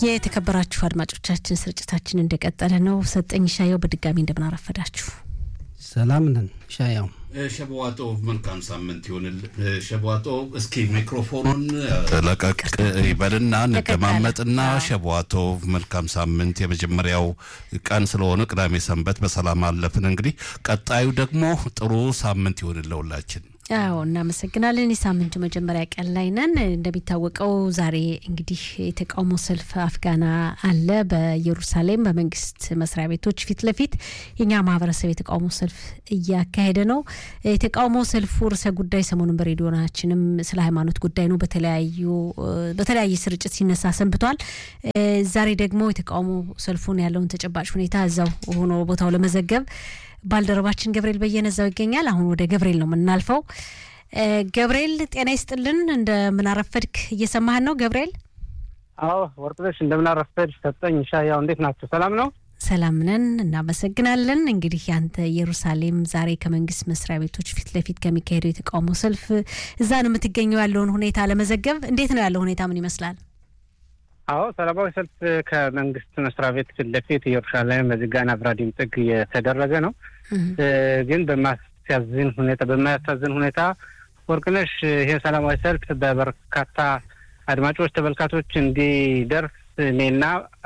የተከበራችሁ አድማጮቻችን ስርጭታችን እንደቀጠለ ነው። ሰጠኝ ሻየው በድጋሚ እንደምናረፈዳችሁ ሰላም ነን። ሻያው ሸበዋጦ መልካም ሳምንት ይሆንል። ሸበዋጦ እስኪ ሚክሮፎኑን ለቀቅ ይበልና እንደማመጥና ሸበዋጦ መልካም ሳምንት። የመጀመሪያው ቀን ስለሆነ ቅዳሜ ሰንበት በሰላም አለፍን። እንግዲህ ቀጣዩ ደግሞ ጥሩ ሳምንት ይሆንል ለሁላችን። አዎ እናመሰግናለን። የሳምንቱ መጀመሪያ ቀን ላይ ነን። እንደሚታወቀው ዛሬ እንግዲህ የተቃውሞ ሰልፍ አፍጋና አለ በኢየሩሳሌም በመንግስት መስሪያ ቤቶች ፊት ለፊት የኛ ማህበረሰብ የተቃውሞ ሰልፍ እያካሄደ ነው። የተቃውሞ ሰልፉ ርዕሰ ጉዳይ ሰሞኑን በሬዲዮናችንም ስለ ሃይማኖት ጉዳይ ነው በተለያዩ በተለያየ ስርጭት ሲነሳ ሰንብቷል። ዛሬ ደግሞ የተቃውሞ ሰልፉን ያለውን ተጨባጭ ሁኔታ እዛው ሆኖ ቦታው ለመዘገብ ባልደረባችን ገብርኤል በየነ እዛው ይገኛል። አሁን ወደ ገብርኤል ነው የምናልፈው። ገብርኤል ጤና ይስጥልን፣ እንደምናረፈድክ እየሰማህን ነው ገብርኤል? አዎ ወርቅነሽ እንደምናረፈድ ሰጠኝ ሻያው እንዴት ናቸው? ሰላም ነው? ሰላም ነን፣ እናመሰግናለን። እንግዲህ ያንተ ኢየሩሳሌም ዛሬ ከመንግስት መስሪያ ቤቶች ፊት ለፊት ከሚካሄደው የተቃውሞ ሰልፍ እዛ ነው የምትገኘው። ያለውን ሁኔታ ለመዘገብ እንዴት ነው ያለው ሁኔታ ምን ይመስላል? አዎ ሰላማዊ ሰልፍ ከመንግስት መስሪያ ቤት ፊት ለፊት ኢየሩሳሌም በዚጋና ብራዲም ጥግ የተደረገ ነው። ግን በማያሳዝን ሁኔታ በማያሳዝን ሁኔታ ወርቅነሽ ይሄ ሰላማዊ ሰልፍ በበርካታ አድማጮች፣ ተመልካቾች እንዲደርስ እኔና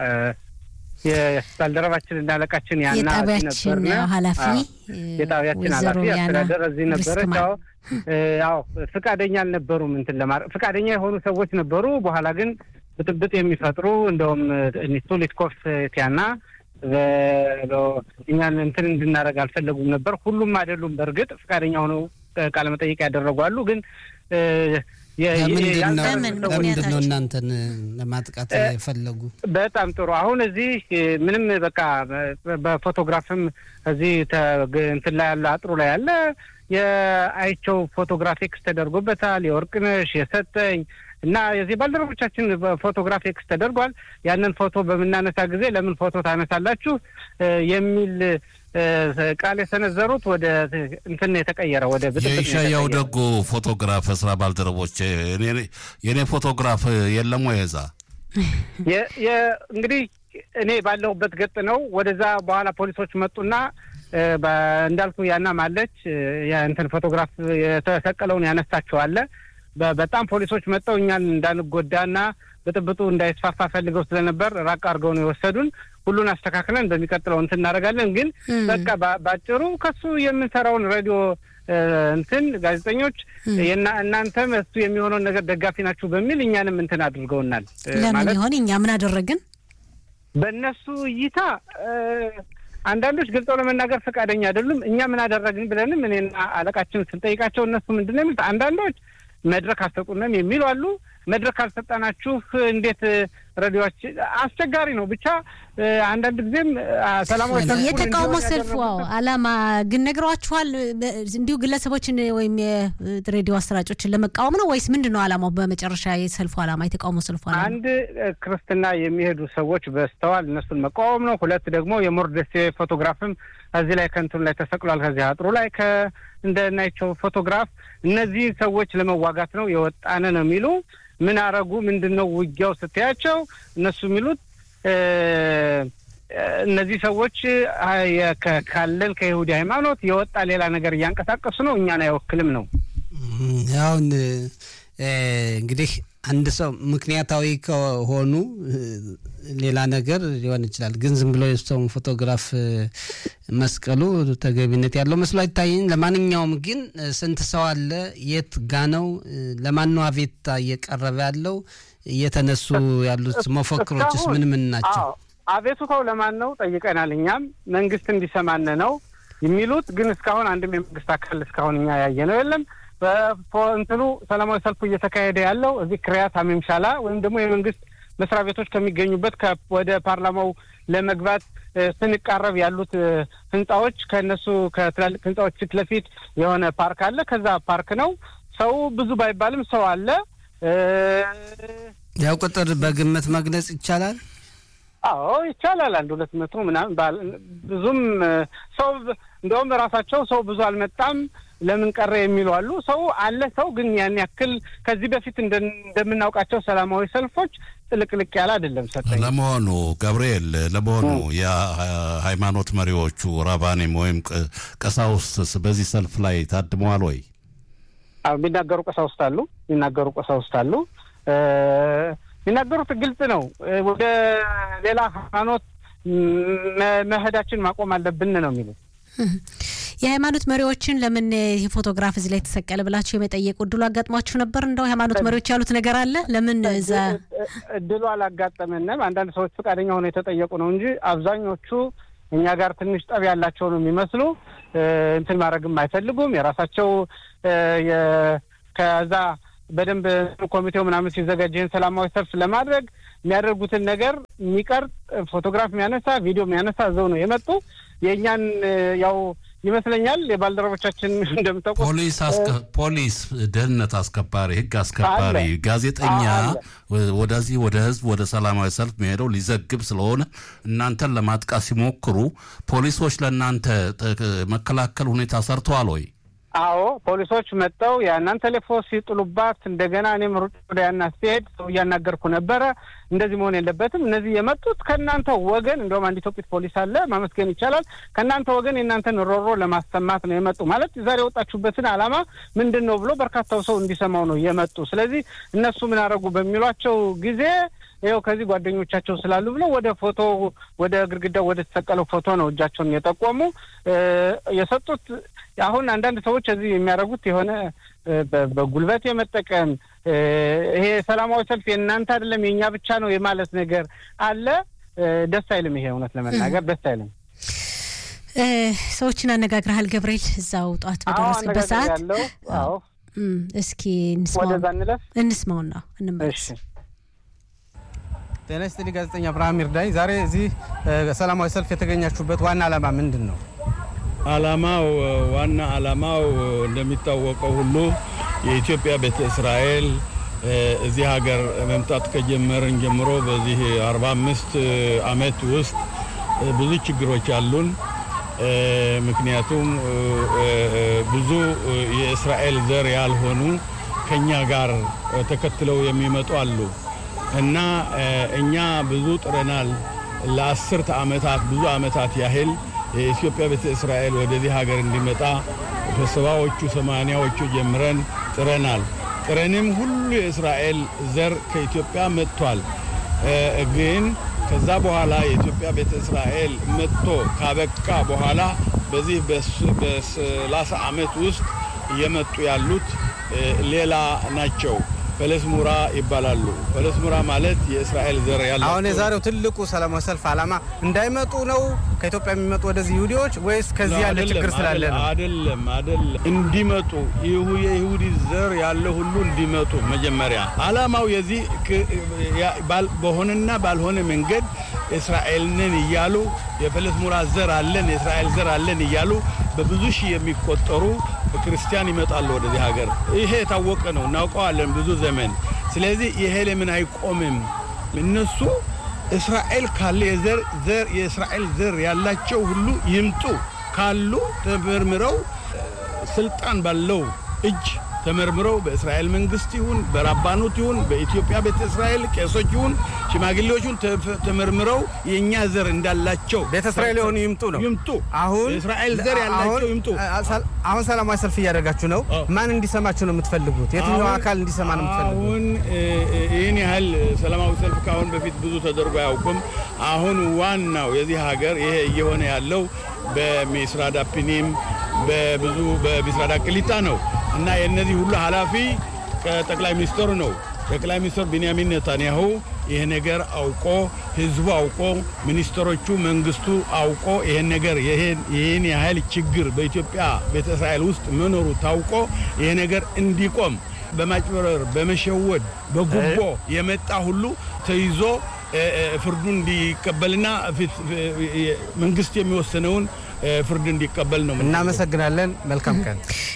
የባልደረባችን እና አለቃችን ያና የጣቢያችን ኃላፊ የጣቢያችን ኃላፊ አስተዳደር እዚህ ነበረች። ያው ያው ፍቃደኛ አልነበሩም እንትን ለማድረግ ፍቃደኛ የሆኑ ሰዎች ነበሩ። በኋላ ግን ብጥብጥ የሚፈጥሩ እንደውም ቱሊትኮፍ ቲያና እኛን እንትን እንድናደርግ አልፈለጉም ነበር። ሁሉም አይደሉም። በእርግጥ ፈቃደኛ ሆነው ቃለ መጠይቅ ያደረጉ አሉ። ግን ለምንድን ነው እናንተን ለማጥቃት የፈለጉ? በጣም ጥሩ። አሁን እዚህ ምንም በቃ በፎቶግራፍም እዚህ እንትን ላይ ያለ አጥሩ ላይ ያለ የአይቸው ፎቶግራፊክስ ተደርጎበታል። የወርቅነሽ የሰጠኝ እና የዚህ ባልደረቦቻችን ፎቶግራፍ ኤክስ ተደርጓል። ያንን ፎቶ በምናነሳ ጊዜ ለምን ፎቶ ታነሳላችሁ የሚል ቃል የሰነዘሩት ወደ እንትን የተቀየረ ወደ የሻያው ደጉ ፎቶግራፍ ስራ ባልደረቦች የእኔ ፎቶግራፍ የለም ወይ እዛ እንግዲህ እኔ ባለሁበት ገጥ ነው። ወደዛ በኋላ ፖሊሶች መጡና እንዳልኩ ያናም አለች እንትን ፎቶግራፍ የተሰቀለውን ያነሳቸዋለ በጣም ፖሊሶች መጥተው እኛን እንዳንጎዳና ብጥብጡ እንዳይስፋፋ ፈልገው ስለነበር ራቅ አድርገው ነው የወሰዱን። ሁሉን አስተካክለን በሚቀጥለው እንትን እናደርጋለን። ግን በቃ ባጭሩ ከሱ የምንሰራውን ሬዲዮ እንትን ጋዜጠኞች እናንተም እሱ የሚሆነውን ነገር ደጋፊ ናችሁ በሚል እኛንም እንትን አድርገውናል። ለምን ይሆን እኛ ምን አደረግን? በእነሱ እይታ አንዳንዶች ገልጸው ለመናገር ፈቃደኛ አይደሉም። እኛ ምን አደረግን ብለንም እኔና አለቃችን ስንጠይቃቸው እነሱ ምንድን ነው የሚሉት አንዳንዶች መድረክ አልሰጡንም የሚሉ አሉ። መድረክ አልሰጠናችሁ እንዴት ሬዲዮች አስቸጋሪ ነው። ብቻ አንዳንድ ጊዜም ሰላማዊ የተቃውሞ ሰልፉ አላማ ግን ነግሯችኋል? እንዲሁ ግለሰቦችን ወይም የሬዲዮ አሰራጮችን ለመቃወም ነው ወይስ ምንድን ነው አላማው? በመጨረሻ የሰልፉ አላማ የተቃውሞ ሰልፉ አላማ አንድ ክርስትና የሚሄዱ ሰዎች በስተዋል፣ እነሱን መቃወም ነው። ሁለት ደግሞ የሞርደሴ ፎቶግራፍም እዚህ ላይ ከንቱን ላይ ተሰቅሏል። ከዚህ አጥሩ ላይ እንደናቸው ፎቶግራፍ እነዚህ ሰዎች ለመዋጋት ነው የወጣነ ነው የሚሉ ምን አረጉ? ምንድን ነው ውጊያው ስትያቸው እነሱ የሚሉት እነዚህ ሰዎች ካለን ከይሁዲ ሃይማኖት የወጣ ሌላ ነገር እያንቀሳቀሱ ነው፣ እኛን አይወክልም ነው። አሁን እንግዲህ አንድ ሰው ምክንያታዊ ከሆኑ ሌላ ነገር ሊሆን ይችላል። ግን ዝም ብሎ የሰውን ፎቶግራፍ መስቀሉ ተገቢነት ያለው መስሎ አይታይኝ። ለማንኛውም ግን ስንት ሰው አለ? የት ጋ ነው? ለማን ነው አቤቱታ እየቀረበ ያለው? እየተነሱ ያሉት መፈክሮችስ ምን ምን ናቸው? አቤቱታው ለማን ነው ጠይቀናል። እኛም መንግስት እንዲሰማን ነው የሚሉት። ግን እስካሁን አንድም የመንግስት አካል እስካሁን እኛ ያየ ነው የለም። በእንትኑ ሰላማዊ ሰልፉ እየተካሄደ ያለው እዚህ ክሪያት አሜምሻላ ወይም ደግሞ የመንግስት መስሪያ ቤቶች ከሚገኙበት ወደ ፓርላማው ለመግባት ስንቃረብ ያሉት ህንጻዎች ከእነሱ ከትላልቅ ህንጻዎች ፊት ለፊት የሆነ ፓርክ አለ። ከዛ ፓርክ ነው። ሰው ብዙ ባይባልም ሰው አለ። ያው ቁጥር በግምት መግለጽ ይቻላል። አዎ ይቻላል። አንድ ሁለት መቶ ምናምን ብዙም ሰው እንደውም ራሳቸው ሰው ብዙ አልመጣም ለምን ቀረ የሚሉ አሉ። ሰው አለ ሰው ግን ያን ያክል ከዚህ በፊት እንደምናውቃቸው ሰላማዊ ሰልፎች ጥልቅልቅ ያለ አይደለም። ሰጠኝ ለመሆኑ ገብርኤል፣ ለመሆኑ የሃይማኖት መሪዎቹ ራባኔም ወይም ቀሳውስትስ በዚህ ሰልፍ ላይ ታድመዋል ወይ? የሚናገሩ ቀሳውስት አሉ። የሚናገሩ ቀሳውስት አሉ። የሚናገሩት ግልጽ ነው። ወደ ሌላ ሃይማኖት መሄዳችን ማቆም አለብን ነው የሚሉት። የሃይማኖት መሪዎችን ለምን ይህ ፎቶግራፍ እዚህ ላይ ተሰቀለ ብላችሁ የመጠየቅ እድሉ አጋጥሟችሁ ነበር? እንደው ሃይማኖት መሪዎች ያሉት ነገር አለ? ለምን እዛ እድሉ አላጋጠመንም። አንዳንድ ሰዎች ፈቃደኛ ሆነው የተጠየቁ ነው እንጂ አብዛኞቹ እኛ ጋር ትንሽ ጠብ ያላቸው ነው የሚመስሉ። እንትን ማድረግም አይፈልጉም። የራሳቸው ከዛ በደንብ ኮሚቴው ምናምን ሲዘጋጅ ይህን ሰላማዊ ሰልፍ ለማድረግ የሚያደርጉትን ነገር የሚቀርጽ ፎቶግራፍ የሚያነሳ ቪዲዮ የሚያነሳ እዛው ነው የመጡ የእኛን ያው ይመስለኛል የባልደረቦቻችን እንደምታውቁ ፖሊስ ፖሊስ፣ ደህንነት አስከባሪ፣ ህግ አስከባሪ፣ ጋዜጠኛ ወደዚህ ወደ ህዝብ ወደ ሰላማዊ ሰልፍ መሄደው ሊዘግብ ስለሆነ እናንተን ለማጥቃት ሲሞክሩ ፖሊሶች ለእናንተ መከላከል ሁኔታ ሰርተዋል ወይ? አዎ ፖሊሶች መጥተው ያናን ቴሌፎን ሲጥሉባት እንደገና እኔም ሩጭ ወደ ያና ሲሄድ ሰው እያናገርኩ ነበረ። እንደዚህ መሆን የለበትም። እነዚህ የመጡት ከእናንተ ወገን እንደውም አንድ ኢትዮጵት ፖሊስ አለ ማመስገን ይቻላል። ከእናንተ ወገን የእናንተን ሮሮ ለማሰማት ነው የመጡ ማለት ዛሬ የወጣችሁበትን ዓላማ ምንድን ነው ብሎ በርካታው ሰው እንዲሰማው ነው የመጡ። ስለዚህ እነሱ ምን አደረጉ በሚሏቸው ጊዜ ይኸው ከዚህ ጓደኞቻቸው ስላሉ ብለው ወደ ፎቶ ወደ ግድግዳው ወደ ተሰቀለው ፎቶ ነው እጃቸውን የጠቆሙ የሰጡት። አሁን አንዳንድ ሰዎች እዚህ የሚያደርጉት የሆነ በጉልበት የመጠቀም ይሄ ሰላማዊ ሰልፍ የእናንተ አይደለም የእኛ ብቻ ነው የማለት ነገር አለ። ደስ አይልም። ይሄ እውነት ለመናገር ደስ አይልም። ሰዎችን አነጋግረሃል ገብርኤል? እዛው ጠዋት በደረስክበት ሰዓት ያለው አዎ። እስኪ ወደዛ እንለፍ እንስማውና እንመለስ። ጤና ይስጥልኝ ጋዜጠኛ አብርሃም ይርዳኝ። ዛሬ እዚህ ሰላማዊ ሰልፍ የተገኛችሁበት ዋና ዓላማ ምንድን ነው? ዓላማው ዋና ዓላማው እንደሚታወቀው ሁሉ የኢትዮጵያ ቤተ እስራኤል እዚህ ሀገር መምጣት ከጀመርን ጀምሮ በዚህ 45 ዓመት ውስጥ ብዙ ችግሮች አሉን። ምክንያቱም ብዙ የእስራኤል ዘር ያልሆኑ ከኛ ጋር ተከትለው የሚመጡ አሉ እና እኛ ብዙ ጥረናል። ለአስርተ ዓመታት ብዙ ዓመታት ያህል የኢትዮጵያ ቤተ እስራኤል ወደዚህ ሀገር እንዲመጣ በሰባዎቹ ሰማንያዎቹ ጀምረን ጥረናል። ጥረንም ሁሉ የእስራኤል ዘር ከኢትዮጵያ መጥቷል። ግን ከዛ በኋላ የኢትዮጵያ ቤተ እስራኤል መጥቶ ካበቃ በኋላ በዚህ በሰላሳ ዓመት ውስጥ እየመጡ ያሉት ሌላ ናቸው። ፈለስሙራ ይባላሉ። ፈለስሙራ ማለት የእስራኤል ዘር ያላቸው። አሁን የዛሬው ትልቁ ሰላማዊ ሰልፍ ዓላማ እንዳይመጡ ነው ከኢትዮጵያ የሚመጡ ወደዚህ ይሁዲዎች ወይስ ከዚህ ያለ ችግር ስላለ ነው? አይደለም፣ አይደለም። እንዲመጡ የይሁዲ ዘር ያለ ሁሉ እንዲመጡ መጀመሪያ ዓላማው የዚህ በሆነና ባልሆነ መንገድ እስራኤልንን እያሉ የፈለስሙራ ዘር አለን የእስራኤል ዘር አለን እያሉ በብዙ ሺህ የሚቆጠሩ ክርስቲያን ይመጣሉ ወደዚህ ሀገር። ይሄ የታወቀ ነው፣ እናውቀዋለን ብዙ ዘመን። ስለዚህ ይሄ ለምን አይቆምም? እነሱ እስራኤል ካለ የዘር ዘር የእስራኤል ዘር ያላቸው ሁሉ ይምጡ ካሉ ተመርምረው ስልጣን ባለው እጅ ተመርምረው በእስራኤል መንግስት ይሁን በራባኑት ይሁን በኢትዮጵያ ቤተ እስራኤል ቄሶች ይሁን ሽማግሌዎቹን ተመርምረው የእኛ ዘር እንዳላቸው ቤተ እስራኤል የሆኑ ይምጡ ነው ይምጡ። አሁን የእስራኤል ዘር ያላቸው ይምጡ። አሁን ሰላማዊ ሰልፍ እያደረጋችሁ ነው። ማን እንዲሰማችሁ ነው የምትፈልጉት? የትኛው አካል እንዲሰማ ነው የምትፈልጉት? አሁን ይህን ያህል ሰላማዊ ሰልፍ ከአሁን በፊት ብዙ ተደርጎ አያውቅም። አሁን ዋናው የዚህ ሀገር ይሄ እየሆነ ያለው በሚስራዳ ፒኒም በብዙ በሚስራዳ ቅሊጣ ነው እና የእነዚህ ሁሉ ኃላፊ ከጠቅላይ ሚኒስትሩ ነው። ጠቅላይ ሚኒስትር ቢንያሚን ኔታንያሁ ይህ ነገር አውቆ ህዝቡ አውቆ ሚኒስትሮቹ መንግስቱ አውቆ ይህን ነገር ይህን ያህል ችግር በኢትዮጵያ ቤተ እስራኤል ውስጥ መኖሩ ታውቆ ይህ ነገር እንዲቆም በማጭበረር በመሸወድ በጉቦ የመጣ ሁሉ ተይዞ ፍርዱን እንዲቀበልና መንግስት የሚወስነውን ፍርድ እንዲቀበል ነው። እናመሰግናለን። መልካም ቀን።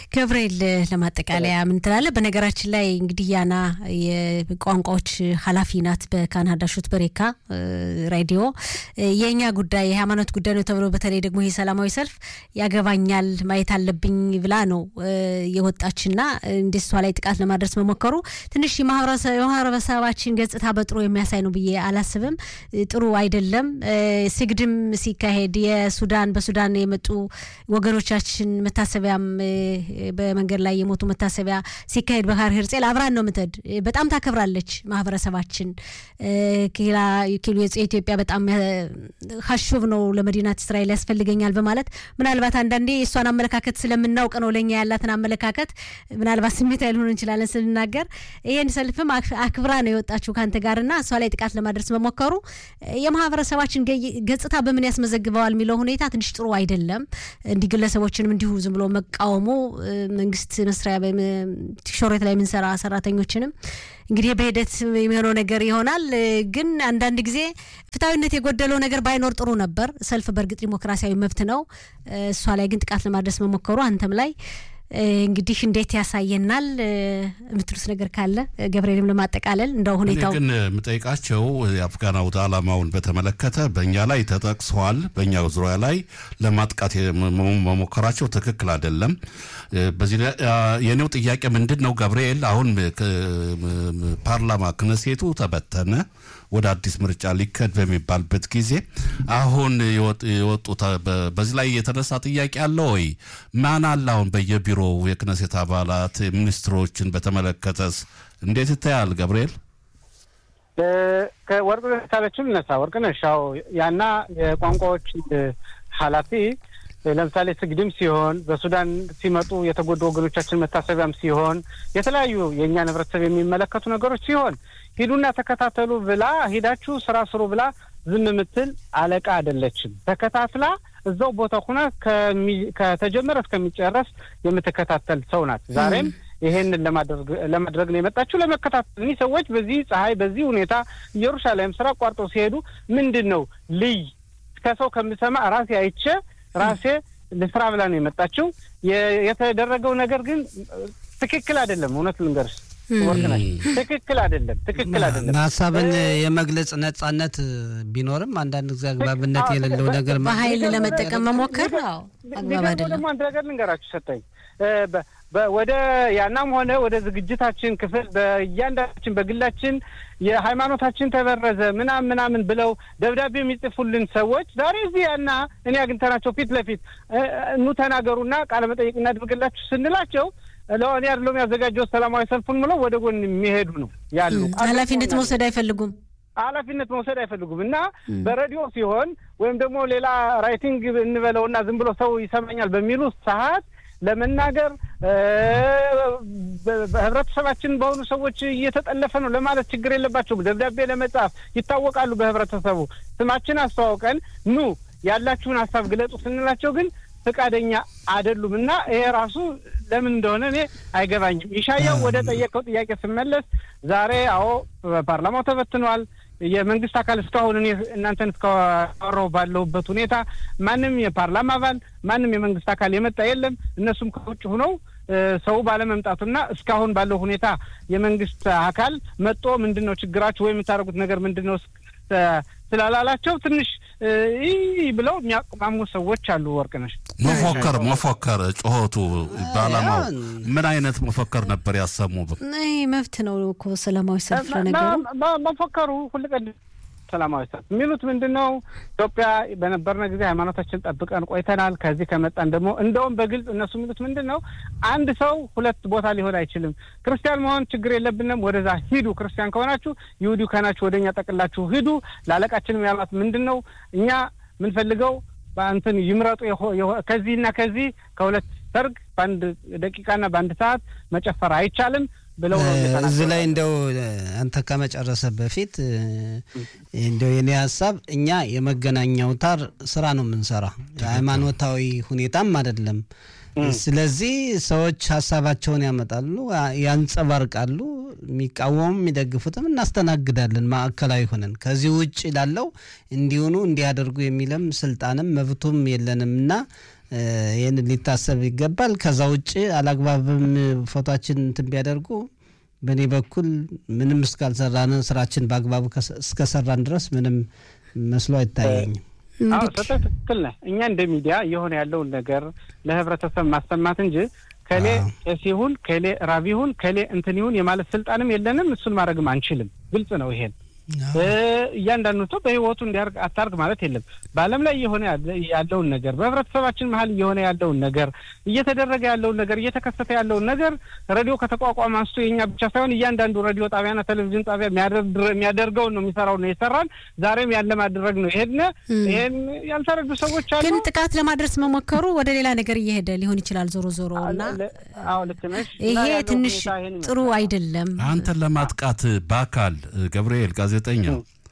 ገብርኤል ለማጠቃለያ ምን ትላለህ? በነገራችን ላይ እንግዲህ ያና የቋንቋዎች ኃላፊ ናት በካናዳ ሹት በሬካ ሬዲዮ። የእኛ ጉዳይ የሃይማኖት ጉዳይ ነው ተብሎ በተለይ ደግሞ ይህ ሰላማዊ ሰልፍ ያገባኛል ማየት አለብኝ ብላ ነው የወጣችና እንደ እሷ ላይ ጥቃት ለማድረስ መሞከሩ ትንሽ የማህበረሰባችን ገጽታ በጥሩ የሚያሳይ ነው ብዬ አላስብም። ጥሩ አይደለም። ስግድም ሲካሄድ የሱዳን በሱዳን የመጡ ወገኖቻችን መታሰቢያም በመንገድ ላይ የሞቱ መታሰቢያ ሲካሄድ በካር ሄርጼል አብራን ነው ምትሄድ። በጣም ታከብራለች ማህበረሰባችን። ኪሎ የኢትዮጵያ በጣም ሀሹብ ነው ለመዲናት እስራኤል ያስፈልገኛል በማለት ምናልባት አንዳንዴ የእሷን አመለካከት ስለምናውቅ ነው ለእኛ ያላትን አመለካከት ምናልባት ስሜት ያልሆን እንችላለን ስንናገር። ይህን ሰልፍም አክብራ ነው የወጣችው ከአንተ ጋርና እሷ ላይ ጥቃት ለማድረስ መሞከሩ የማህበረሰባችን ገጽታ በምን ያስመዘግበዋል የሚለው ሁኔታ ትንሽ ጥሩ አይደለም። እንዲህ ግለሰቦችንም እንዲሁ ዝም ብሎ መቃወሙ መንግስት መስሪያ ሾሬት ላይ የምንሰራ ሰራተኞችንም እንግዲህ በሂደት የሚሆነው ነገር ይሆናል። ግን አንዳንድ ጊዜ ፍትሐዊነት የጎደለው ነገር ባይኖር ጥሩ ነበር። ሰልፍ በእርግጥ ዲሞክራሲያዊ መብት ነው። እሷ ላይ ግን ጥቃት ለማድረስ መሞከሩ አንተም ላይ እንግዲህ እንዴት ያሳየናል የምትሉት ነገር ካለ ገብርኤልም ለማጠቃለል እንደው ሁኔታው ግን የምጠይቃቸው የአፍጋን አውደ ዓላማውን በተመለከተ በእኛ ላይ ተጠቅሰዋል። በእኛ ዙሪያ ላይ ለማጥቃት መሞከራቸው ትክክል አይደለም። በዚህ የኔው ጥያቄ ምንድን ነው ገብርኤል፣ አሁን ፓርላማ ክነሴቱ ተበተነ ወደ አዲስ ምርጫ ሊከድ በሚባልበት ጊዜ አሁን የወጡ በዚህ ላይ የተነሳ ጥያቄ አለ ወይ? ማን አለ አሁን በየቢሮው የክነሴት አባላት ሚኒስትሮችን በተመለከተስ እንዴት ይታያል ገብርኤል? ከወርቅነሽ ካለችው ልነሳ። ወርቅነሽ ያው ያና የቋንቋዎች ኃላፊ ለምሳሌ ስግድም ሲሆን በሱዳን ሲመጡ የተጎዱ ወገኖቻችን መታሰቢያም ሲሆን የተለያዩ የእኛን ህብረተሰብ የሚመለከቱ ነገሮች ሲሆን ሂዱና ተከታተሉ ብላ ሂዳችሁ ስራ ስሩ ብላ ዝም የምትል አለቃ አይደለችም። ተከታትላ እዛው ቦታ ሁና ከተጀመረ እስከሚጨረስ የምትከታተል ሰው ናት። ዛሬም ይሄንን ለማድረግ ነው የመጣችው፣ ለመከታተል። እኒህ ሰዎች በዚህ ፀሐይ፣ በዚህ ሁኔታ ኢየሩሳሌም ስራ አቋርጠው ሲሄዱ ምንድን ነው ልይ ከሰው ከምሰማ ራሴ አይቼ ራሴ ልስራ ብላ ነው የመጣችው። የተደረገው ነገር ግን ትክክል አይደለም። እውነት ልንገርሽ ወርቅነሽ ትክክል አይደለም። ትክክል አይደለም። ሀሳብን የመግለጽ ነጻነት ቢኖርም አንዳንድ ጊዜ አግባብነት የሌለው ነገር በኃይል ለመጠቀም መሞከር አግባብ አይደለም። ደግሞ አንድ ነገር ልንገራችሁ ሰጠኝ ወደ ያናም ሆነ ወደ ዝግጅታችን ክፍል በእያንዳንዳችን በግላችን የሃይማኖታችን ተበረዘ ምናምን ምናምን ብለው ደብዳቤ የሚጽፉልን ሰዎች ዛሬ እዚህ ያና እኔ አግኝተናቸው ፊት ለፊት ኑ ተናገሩና ቃለ መጠይቅ እናድርግላችሁ ስንላቸው ለእኔ አይደለም ያዘጋጀው ሰላማዊ ሰልፉን ብለው ወደ ጎን የሚሄዱ ነው ያሉ። ኃላፊነት መውሰድ አይፈልጉም ኃላፊነት መውሰድ አይፈልጉም እና በሬዲዮ ሲሆን ወይም ደግሞ ሌላ ራይቲንግ እንበለውና ዝም ብሎ ሰው ይሰማኛል በሚሉ ሰዓት ለመናገር በህብረተሰባችን በሆኑ ሰዎች እየተጠለፈ ነው ለማለት ችግር የለባቸውም። ደብዳቤ ለመጻፍ ይታወቃሉ። በህብረተሰቡ ስማችን አስተዋውቀን ኑ ያላችሁን ሀሳብ ግለጹ ስንላቸው ግን ፈቃደኛ አይደሉም እና ይሄ ራሱ ለምን እንደሆነ እኔ አይገባኝም። ይሻያው ወደ ጠየቀው ጥያቄ ስመለስ ዛሬ አዎ ፓርላማው ተበትኗል። የመንግስት አካል እስካሁን እኔ እናንተን እስካወራሁ ባለሁበት ሁኔታ ማንም የፓርላማ አባል ማንም የመንግስት አካል የመጣ የለም። እነሱም ከውጭ ሁነው ሰው ባለመምጣቱና እስካሁን ባለው ሁኔታ የመንግስት አካል መጦ ምንድን ነው ችግራችሁ ወይ የምታደርጉት ነገር ምንድን ነው ስላላላቸው ትንሽ ይህ ብለው የሚያቅማሙ ሰዎች አሉ። ወርቅነሽ መፎከር መፎከር ጩኸቱ በዓላማው ምን አይነት መፎከር ነበር ያሰሙ? ይህ መብት ነው እኮ ሰላማዊ ሰልፍ ለነገሩ መፎከሩ ሁልቀድ ሰላማዊ ሰልፍ የሚሉት ምንድን ነው? ኢትዮጵያ በነበርነ ጊዜ ሃይማኖታችን ጠብቀን ቆይተናል። ከዚህ ከመጣን ደግሞ እንደውም በግልጽ እነሱ የሚሉት ምንድን ነው? አንድ ሰው ሁለት ቦታ ሊሆን አይችልም። ክርስቲያን መሆን ችግር የለብንም፣ ወደዛ ሂዱ። ክርስቲያን ከሆናችሁ ይሁዲ ከናችሁ ወደ እኛ ጠቅላችሁ ሂዱ። ለአለቃችንም ያሏት ምንድን ነው? እኛ የምንፈልገው በእንትን ይምረጡ ከዚህና ከዚህ ከሁለት ሰርግ በአንድ ደቂቃና በአንድ ሰዓት መጨፈር አይቻልም ብለው እዚህ ላይ እንደው አንተ ከመጨረሰ በፊት እንደው የኔ ሀሳብ እኛ የመገናኛ አውታር ስራ ነው የምንሰራ፣ የሃይማኖታዊ ሁኔታም አይደለም። ስለዚህ ሰዎች ሀሳባቸውን ያመጣሉ፣ ያንጸባርቃሉ። የሚቃወሙም የሚደግፉትም እናስተናግዳለን ማዕከላዊ ሆነን። ከዚህ ውጭ ላለው እንዲሆኑ እንዲያደርጉ የሚለም ስልጣንም መብቱም የለንም እና ይህን ሊታሰብ ይገባል። ከዛ ውጭ አላግባብም ፎቶችን እንትን ቢያደርጉ በእኔ በኩል ምንም እስካልሰራን ስራችን በአግባቡ እስከሰራን ድረስ ምንም መስሎ አይታየኝም። አዎ ሰጠ ትክክል ነህ። እኛ እንደ ሚዲያ እየሆነ ያለውን ነገር ለህብረተሰብ ማሰማት እንጂ ከሌ ቄስ ይሁን ከሌ ራብ ይሁን ከሌ እንትን ይሁን የማለት ስልጣንም የለንም። እሱን ማድረግም አንችልም። ግልጽ ነው ይሄን እያንዳንዱ ሰው በህይወቱ እንዲያርግ አታርግ ማለት የለም። በዓለም ላይ እየሆነ ያለውን ነገር በህብረተሰባችን መሀል እየሆነ ያለውን ነገር እየተደረገ ያለውን ነገር እየተከሰተ ያለውን ነገር ሬዲዮ ከተቋቋመ አንስቶ የኛ ብቻ ሳይሆን እያንዳንዱ ሬዲዮ ጣቢያና ቴሌቪዥን ጣቢያ የሚያደርገውን ነው የሚሰራው ነው የሰራን ዛሬም ያለ ማድረግ ነው ይሄድነ ይሄን ያልተረዱ ሰዎች አሉ። ግን ጥቃት ለማድረስ መሞከሩ ወደ ሌላ ነገር እየሄደ ሊሆን ይችላል። ዞሮ ዞሮ እና አዎ ልክ ነሽ። ይሄ ትንሽ ጥሩ አይደለም። አንተን ለማጥቃት በአካል ገብርኤል ጋዜጠኛ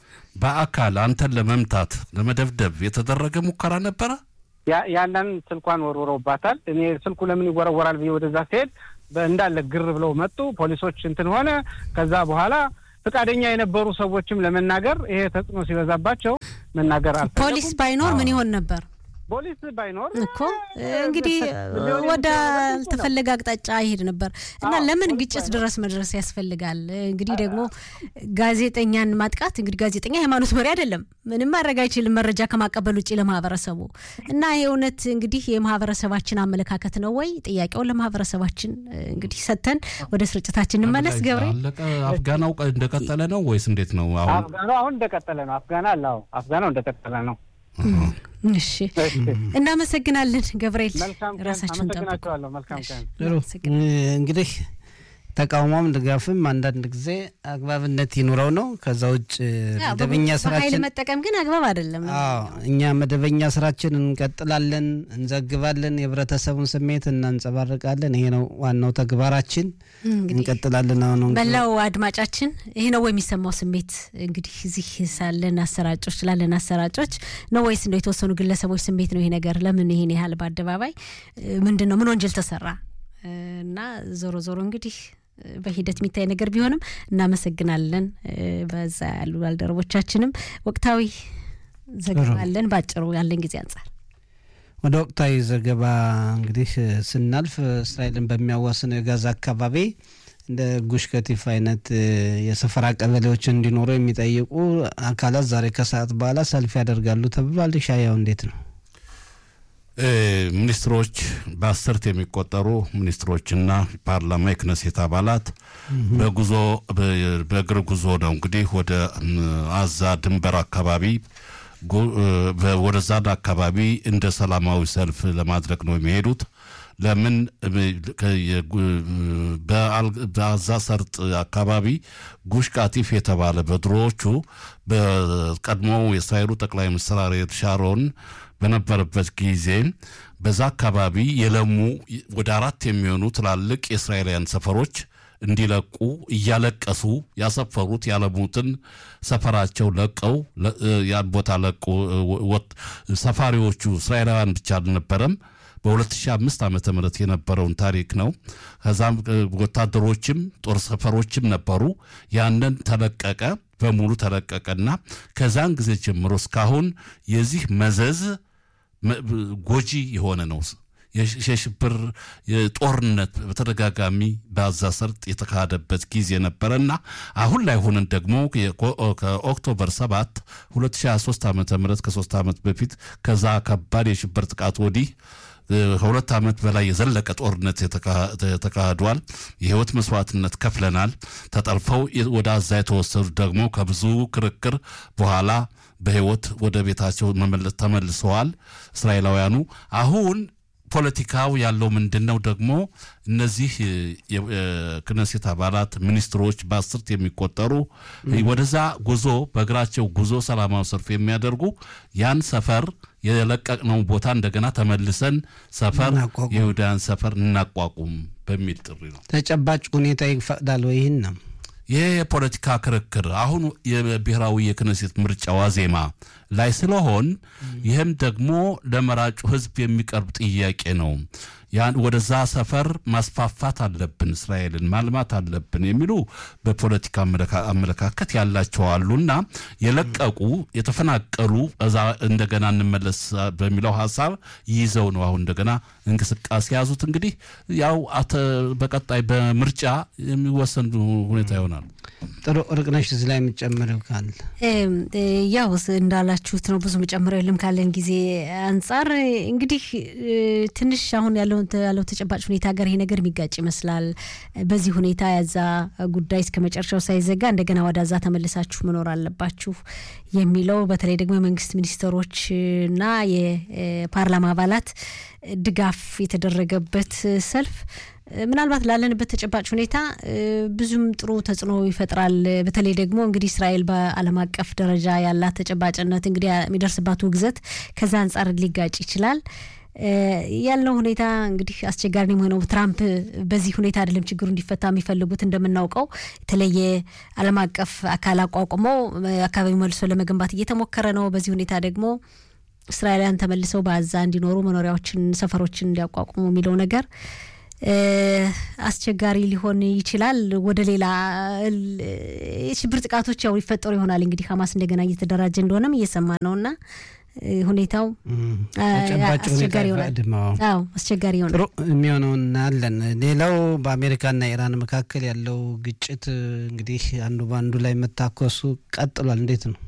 በአካል አንተን ለመምታት ለመደብደብ የተደረገ ሙከራ ነበረ። ያንን ስልኳን ወርውረውባታል። እኔ ስልኩ ለምን ይወረወራል ብዬ ወደዛ ሲሄድ እንዳለ ግር ብለው መጡ። ፖሊሶች እንትን ሆነ። ከዛ በኋላ ፈቃደኛ የነበሩ ሰዎችም ለመናገር ይሄ ተጽዕኖ ሲበዛባቸው መናገር አልፈለጉም። ፖሊስ ባይኖር ምን ይሆን ነበር? ፖሊስ ባይኖር እኮ እንግዲህ ወደ አልተፈለገ አቅጣጫ ይሄድ ነበር እና ለምን ግጭት ድረስ መድረስ ያስፈልጋል? እንግዲህ ደግሞ ጋዜጠኛን ማጥቃት እንግዲህ ጋዜጠኛ ሃይማኖት መሪ አይደለም፣ ምንም ማድረግ አይችልም መረጃ ከማቀበል ውጭ ለማህበረሰቡ እና ይሄ እውነት እንግዲህ የማህበረሰባችን አመለካከት ነው ወይ? ጥያቄውን ለማህበረሰባችን እንግዲህ ሰጥተን ወደ ስርጭታችን እንመለስ። ገብሬ አፍጋናው እንደቀጠለ ነው ወይስ እንዴት ነው? አፍጋናው አሁን እንደቀጠለ ነው። አፍጋና አለ። አፍጋናው እንደቀጠለ ነው። እሺ እናመሰግናለን ገብርኤል። ራሳችሁን ጠብቁ። መልካም ቀን። እንግዲህ ተቃውሞም ድጋፍም አንዳንድ ጊዜ አግባብነት ይኑረው ነው። ከዛ ውጭ መደበኛ ኃይል ስራችን መጠቀም ግን አግባብ አይደለም። አዎ እኛ መደበኛ ስራችን እንቀጥላለን፣ እንዘግባለን፣ የህብረተሰቡን ስሜት እናንጸባርቃለን። ይሄ ነው ዋናው ተግባራችን። እንቀጥላለን። አሁን እንግዲህ መላው አድማጫችን ይሄ ነው ወይ የሚሰማው ስሜት? እንግዲህ እዚህ ሳለን አሰራጮች ላለን አሰራጮች ነው ወይስ እንደው የተወሰኑ ግለሰቦች ስሜት ነው? ይሄ ነገር ለምን ይሄን ያህል በአደባባይ ምንድን ነው? ምን ወንጀል ተሰራ? እና ዞሮ ዞሮ እንግዲህ በሂደት የሚታይ ነገር ቢሆንም እናመሰግናለን። በዛ ያሉ ባልደረቦቻችንም ወቅታዊ ዘገባ አለን። በአጭሩ ያለን ጊዜ አንጻር ወደ ወቅታዊ ዘገባ እንግዲህ ስናልፍ እስራኤልን በሚያዋስነው የጋዛ አካባቢ እንደ ጉሽ ከቲፍ አይነት የሰፈራ ቀበሌዎች እንዲኖሩ የሚጠይቁ አካላት ዛሬ ከሰዓት በኋላ ሰልፍ ያደርጋሉ ተብሏል። ሻያው እንዴት ነው? ሚኒስትሮች በአስርት የሚቆጠሩ ሚኒስትሮችና ፓርላማ የክነሴት አባላት በጉዞ በእግር ጉዞ ነው እንግዲህ ወደ አዛ ድንበር አካባቢ ወደዛ አካባቢ እንደ ሰላማዊ ሰልፍ ለማድረግ ነው የሚሄዱት። ለምን በአዛ ሰርጥ አካባቢ ጉሽ ቃቲፍ የተባለ በድሮዎቹ በቀድሞው የእስራኤሉ ጠቅላይ ሚኒስትር አሪየል ሻሮን በነበረበት ጊዜ በዛ አካባቢ የለሙ ወደ አራት የሚሆኑ ትላልቅ የእስራኤላውያን ሰፈሮች እንዲለቁ እያለቀሱ ያሰፈሩት ያለሙትን ሰፈራቸው ለቀው ያን ቦታ ለቁ። ሰፋሪዎቹ እስራኤላውያን ብቻ አልነበረም። በ2005 ዓ ም የነበረውን ታሪክ ነው። ከዛም ወታደሮችም ጦር ሰፈሮችም ነበሩ። ያንን ተለቀቀ፣ በሙሉ ተለቀቀና ከዛን ጊዜ ጀምሮ እስካሁን የዚህ መዘዝ ጎጂ የሆነ ነው። የሽብር ጦርነት በተደጋጋሚ በአዛ ሰርጥ የተካሄደበት ጊዜ ነበረና አሁን ላይ ሆነን ደግሞ ከኦክቶበር 7 2023 ዓ ም ከሶስት ዓመት በፊት ከዛ ከባድ የሽብር ጥቃት ወዲህ ከሁለት ዓመት በላይ የዘለቀ ጦርነት ተካሂዷል። የህይወት መስዋዕትነት ከፍለናል። ተጠልፈው ወደ አዛ የተወሰዱት ደግሞ ከብዙ ክርክር በኋላ በህይወት ወደ ቤታቸው ተመልሰዋል እስራኤላውያኑ አሁን ፖለቲካው ያለው ምንድን ነው? ደግሞ እነዚህ የክነሴት አባላት ሚኒስትሮች በአስርት የሚቆጠሩ ወደዛ ጉዞ በእግራቸው ጉዞ ሰላማዊ ሰልፍ የሚያደርጉ ያን ሰፈር የለቀቅነው ቦታ እንደገና ተመልሰን ሰፈር የይሁዳያን ሰፈር እናቋቁም በሚል ጥሪ ነው። ተጨባጭ ሁኔታ ይፈቅዳል ወይ? ይህን ነው ይህ የፖለቲካ ክርክር አሁን የብሔራዊ የክነሴት ምርጫ ዋዜማ ላይ ስለሆን ይህም ደግሞ ለመራጩ ህዝብ የሚቀርብ ጥያቄ ነው። ያን ወደዛ ሰፈር ማስፋፋት አለብን፣ እስራኤልን ማልማት አለብን የሚሉ በፖለቲካ አመለካከት ያላቸው አሉና የለቀቁ የተፈናቀሉ እዛ እንደገና እንመለስ በሚለው ሀሳብ ይዘው ነው አሁን እንደገና እንቅስቃሴ ያዙት። እንግዲህ ያው በቀጣይ በምርጫ የሚወሰን ሁኔታ ይሆናል። ጥሩ እርቅነሽ፣ እዚህ ላይ የምጨምረው ካለ ያው እንዳላችሁት ነው። ብዙ መጨመሪያው የለም ካለን ጊዜ አንጻር እንግዲህ ትንሽ አሁን ያለው ያለው ተጨባጭ ሁኔታ ጋር ይሄ ነገር የሚጋጭ ይመስላል። በዚህ ሁኔታ ያዛ ጉዳይ እስከ መጨረሻው ሳይዘጋ እንደገና ወዳዛ ተመልሳችሁ መኖር አለባችሁ የሚለው በተለይ ደግሞ የመንግስት ሚኒስትሮችና የፓርላማ አባላት ድጋፍ የተደረገበት ሰልፍ ምናልባት ላለንበት ተጨባጭ ሁኔታ ብዙም ጥሩ ተጽዕኖ ይፈጥራል። በተለይ ደግሞ እንግዲህ እስራኤል በዓለም አቀፍ ደረጃ ያላት ተጨባጭነት እንግዲህ የሚደርስባት ውግዘት ከዛ አንጻር ሊጋጭ ይችላል። ያለው ሁኔታ እንግዲህ አስቸጋሪ ነው የሆነው። ትራምፕ በዚህ ሁኔታ አይደለም ችግሩ እንዲፈታ የሚፈልጉት። እንደምናውቀው የተለየ ዓለም አቀፍ አካል አቋቁመው አካባቢው መልሶ ለመገንባት እየተሞከረ ነው። በዚህ ሁኔታ ደግሞ እስራኤላውያን ተመልሰው በአዛ እንዲኖሩ መኖሪያዎችን፣ ሰፈሮችን እንዲያቋቁሙ የሚለው ነገር አስቸጋሪ ሊሆን ይችላል። ወደ ሌላ የሽብር ጥቃቶች ያው ይፈጠሩ ይሆናል። እንግዲህ ሀማስ እንደገና እየተደራጀ እንደሆነም እየሰማ ነው እና ሁኔታው አስቸጋሪ ይሆናል። አዎ አስቸጋሪ ይሆናል። ጥሩ የሚሆነውን እናያለን። ሌላው በአሜሪካና ኢራን መካከል ያለው ግጭት እንግዲህ አንዱ በአንዱ ላይ መታኮሱ ቀጥሏል። እንዴት ነው?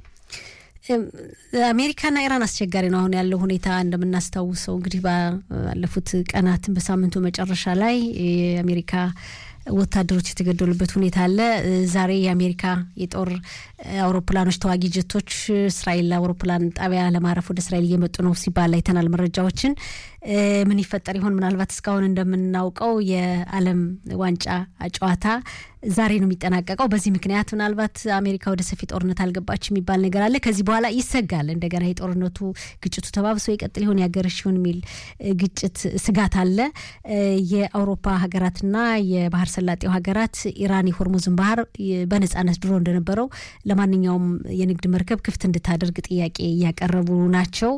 አሜሪካና ኢራን አስቸጋሪ ነው። አሁን ያለው ሁኔታ እንደምናስታውሰው እንግዲህ ባለፉት ቀናትን በሳምንቱ መጨረሻ ላይ የአሜሪካ ወታደሮች የተገደሉበት ሁኔታ አለ። ዛሬ የአሜሪካ የጦር አውሮፕላኖች ተዋጊ ጀቶች እስራኤል አውሮፕላን ጣቢያ ለማረፍ ወደ እስራኤል እየመጡ ነው ሲባል አይተናል መረጃዎችን። ምን ይፈጠር ይሆን? ምናልባት እስካሁን እንደምናውቀው የዓለም ዋንጫ ጨዋታ ዛሬ ነው የሚጠናቀቀው። በዚህ ምክንያት ምናልባት አሜሪካ ወደ ሰፊ ጦርነት አልገባች የሚባል ነገር አለ። ከዚህ በኋላ ይሰጋል እንደገና የጦርነቱ ግጭቱ ተባብሶ ይቀጥል ይሆን ያገረሽ ይሆን የሚል ግጭት ስጋት አለ። የአውሮፓ ሀገራትና የባህር ሰላጤው ሀገራት ኢራን የሆርሙዝን ባህር በነጻነት ድሮ እንደነበረው ለማንኛውም የንግድ መርከብ ክፍት እንድታደርግ ጥያቄ እያቀረቡ ናቸው።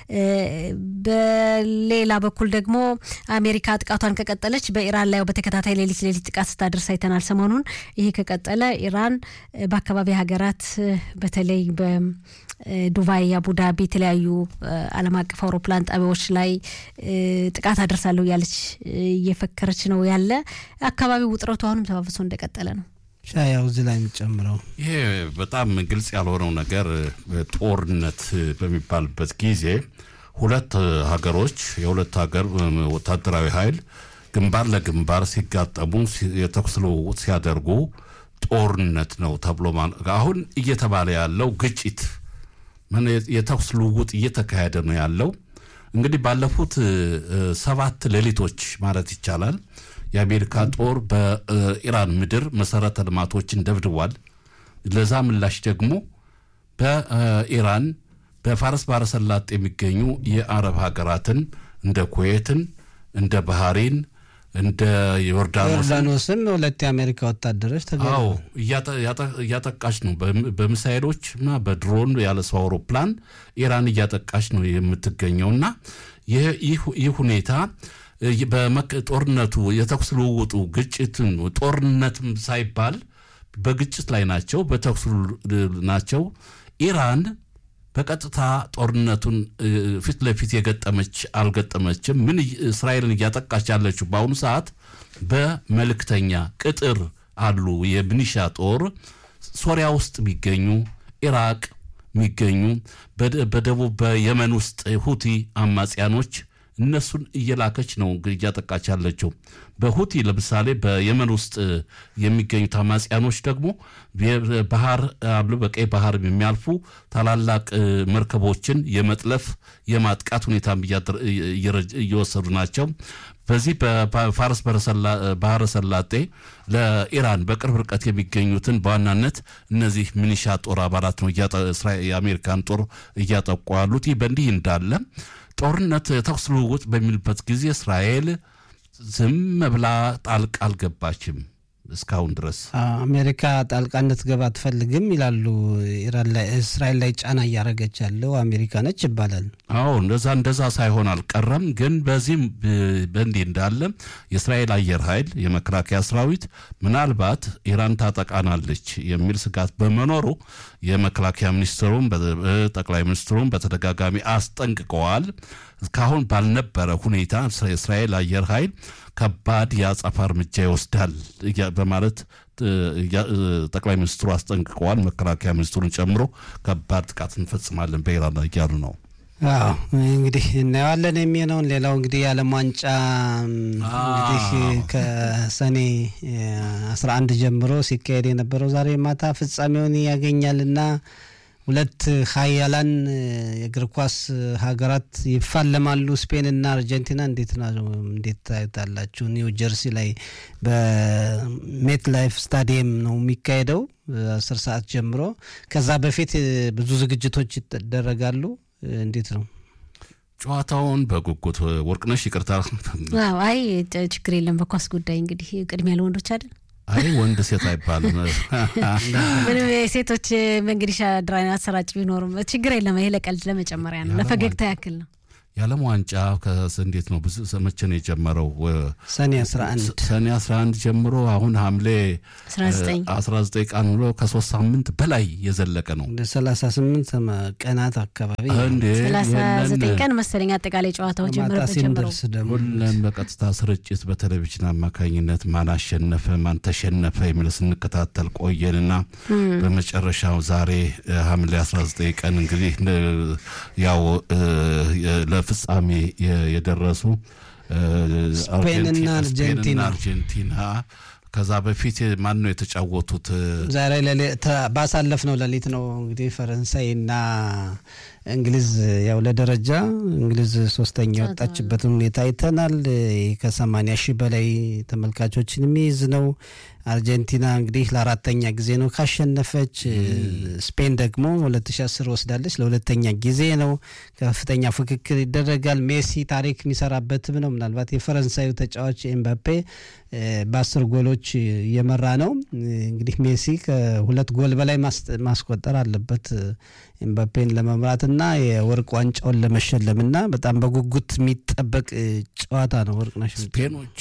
በሌላ በኩል ደግሞ አሜሪካ ጥቃቷን ከቀጠለች በኢራን ላይ በተከታታይ ሌሊት ሌሊት ጥቃት ስታደርስ አይተናል ሰሞኑን። ይሄ ከቀጠለ ኢራን በአካባቢ ሀገራት በተለይ በዱባይ፣ አቡዳቢ የተለያዩ ዓለም አቀፍ አውሮፕላን ጣቢያዎች ላይ ጥቃት አደርሳለሁ እያለች እየፈከረች ነው ያለ። አካባቢው ውጥረቱ አሁንም ተባብሶ እንደቀጠለ ነው። ሻያው እዚህ ላይ የሚጨምረው ይሄ በጣም ግልጽ ያልሆነው ነገር ጦርነት በሚባልበት ጊዜ ሁለት ሀገሮች የሁለት ሀገር ወታደራዊ ኃይል ግንባር ለግንባር ሲጋጠሙ የተኩስ ልውውጥ ሲያደርጉ ጦርነት ነው ተብሎ አሁን እየተባለ ያለው ግጭት የተኩስ ልውውጥ እየተካሄደ ነው ያለው። እንግዲህ ባለፉት ሰባት ሌሊቶች ማለት ይቻላል የአሜሪካ ጦር በኢራን ምድር መሰረተ ልማቶችን ደብድቧል። ለዛ ምላሽ ደግሞ በኢራን በፋርስ ባሕረ ሰላጤ የሚገኙ የአረብ ሀገራትን እንደ ኩዌትን፣ እንደ ባህሬን፣ እንደ ዮርዳኖስ ዮርዳኖስም ሁለት የአሜሪካ ወታደሮች አዎ እያጠቃች ነው። በሚሳይሎች እና በድሮን ያለ ሰው አውሮፕላን ኢራን እያጠቃች ነው የምትገኘው እና ይህ ሁኔታ በጦርነቱ የተኩስ ልውውጡ ግጭትን ጦርነትም ሳይባል በግጭት ላይ ናቸው፣ በተኩስ ናቸው። ኢራን በቀጥታ ጦርነቱን ፊት ለፊት የገጠመች አልገጠመችም። ምን እስራኤልን እያጠቃች ያለችው በአሁኑ ሰዓት በመልእክተኛ ቅጥር አሉ የሚኒሻ ጦር ሶሪያ ውስጥ የሚገኙ ኢራቅ የሚገኙ በደቡብ በየመን ውስጥ ሁቲ አማጽያኖች እነሱን እየላከች ነው እንግዲህ እያጠቃች ያለችው። በሁቲ ለምሳሌ በየመን ውስጥ የሚገኙት አማጽያኖች ደግሞ ባህር አሉ በቀይ ባህር የሚያልፉ ታላላቅ መርከቦችን የመጥለፍ የማጥቃት ሁኔታም እየወሰዱ ናቸው። በዚህ በፋርስ ባህረ ሰላጤ ለኢራን በቅርብ ርቀት የሚገኙትን በዋናነት እነዚህ ሚኒሻ ጦር አባላት ነው የአሜሪካን ጦር እያጠቁ ያሉት። ይህ በእንዲህ እንዳለ ጦርነት ተኩስ ልውውጥ በሚልበት ጊዜ እስራኤል ዝም ብላ ጣልቃ አልገባችም። እስካሁን ድረስ አሜሪካ ጣልቃ እንድትገባ አትፈልግም ይላሉ። ኢራን ላይ እስራኤል ላይ ጫና እያደረገች ያለው አሜሪካ ነች ይባላል። አዎ እንደዛ እንደዛ ሳይሆን አልቀረም። ግን በዚህም በእንዲህ እንዳለ የእስራኤል አየር ኃይል የመከላከያ ሰራዊት ምናልባት ኢራን ታጠቃናለች የሚል ስጋት በመኖሩ የመከላከያ ሚኒስትሩም ጠቅላይ ሚኒስትሩም በተደጋጋሚ አስጠንቅቀዋል። እስካሁን ባልነበረ ሁኔታ የእስራኤል አየር ኃይል ከባድ የአጸፋ እርምጃ ይወስዳል በማለት ጠቅላይ ሚኒስትሩ አስጠንቅቀዋል። መከላከያ ሚኒስትሩን ጨምሮ ከባድ ጥቃት እንፈጽማለን በኢራን ላይ እያሉ ነው። አዎ እንግዲህ እናየዋለን የሚሆነውን። ሌላው እንግዲህ የዓለም ዋንጫ እንግዲህ ከሰኔ አስራ አንድ ጀምሮ ሲካሄድ የነበረው ዛሬ ማታ ፍጻሜውን ያገኛልና ሁለት ሀያላን የእግር ኳስ ሀገራት ይፋለማሉ። ስፔንና አርጀንቲና እንዴት ነው እንዴት ታዩታላችሁ? ኒው ጀርሲ ላይ በሜት ላይፍ ስታዲየም ነው የሚካሄደው አስር ሰዓት ጀምሮ። ከዛ በፊት ብዙ ዝግጅቶች ይደረጋሉ። እንዴት ነው ጨዋታውን በጉጉት ወርቅነሽ ይቅርታ። አይ ችግር የለም። በኳስ ጉዳይ እንግዲህ ቅድሚያ ለወንዶች አይደል? አይ ወንድ ሴት አይባልም። ምንም የሴቶች እንግዲህ ድራና አሰራጭ ቢኖርም ችግር የለም። ይሄ ለቀልድ ለመጨመሪያ ነው፣ ለፈገግታ ያክል ነው። የዓለም ዋንጫ እንዴት ነው? ብዙ መቼ ነው የጀመረው? ሰኔ 11 ሰኔ 11 ጀምሮ አሁን ሐምሌ 19 ቀን ብሎ ከሶስት ሳምንት በላይ የዘለቀ ነው። ወደ 38 ቀናት አካባቢ እንዴ 39 ቀን መሰለኝ አጠቃላይ ጨዋታው ጀምረበት ጀምሮ ሲንደርስ ደግሞ ሁሌም በቀጥታ ስርጭት በቴሌቪዥን አማካኝነት ማን አሸነፈ ማን ተሸነፈ የሚል ስንከታተል ቆየንና በመጨረሻው ዛሬ ሐምሌ 19 ቀን እንግዲህ ያው ፍጻሜ የደረሱ ስፔንና አርጀንቲና አርጀንቲና ከዛ በፊት ማን ነው የተጫወቱት? ዛሬ ባሳለፍ ነው ሌሊት ነው እንግዲህ ፈረንሳይና እንግሊዝ ያው ለደረጃ እንግሊዝ ሶስተኛ የወጣችበትን ሁኔታ አይተናል። ከሰማንያ ሺህ በላይ ተመልካቾችን የሚይዝ ነው። አርጀንቲና እንግዲህ ለአራተኛ ጊዜ ነው ካሸነፈች። ስፔን ደግሞ 2010 ወስዳለች ለሁለተኛ ጊዜ ነው። ከፍተኛ ፍክክር ይደረጋል። ሜሲ ታሪክ የሚሰራበትም ነው። ምናልባት የፈረንሳዩ ተጫዋች ኤምባፔ በአስር ጎሎች እየመራ ነው። እንግዲህ ሜሲ ከሁለት ጎል በላይ ማስቆጠር አለበት ኤምባፔን ለመምራትና የወርቅ ዋንጫውን ለመሸለምና በጣም በጉጉት የሚጠበቅ ጨዋታ ነው። ወርቅነሽ ስፔኖች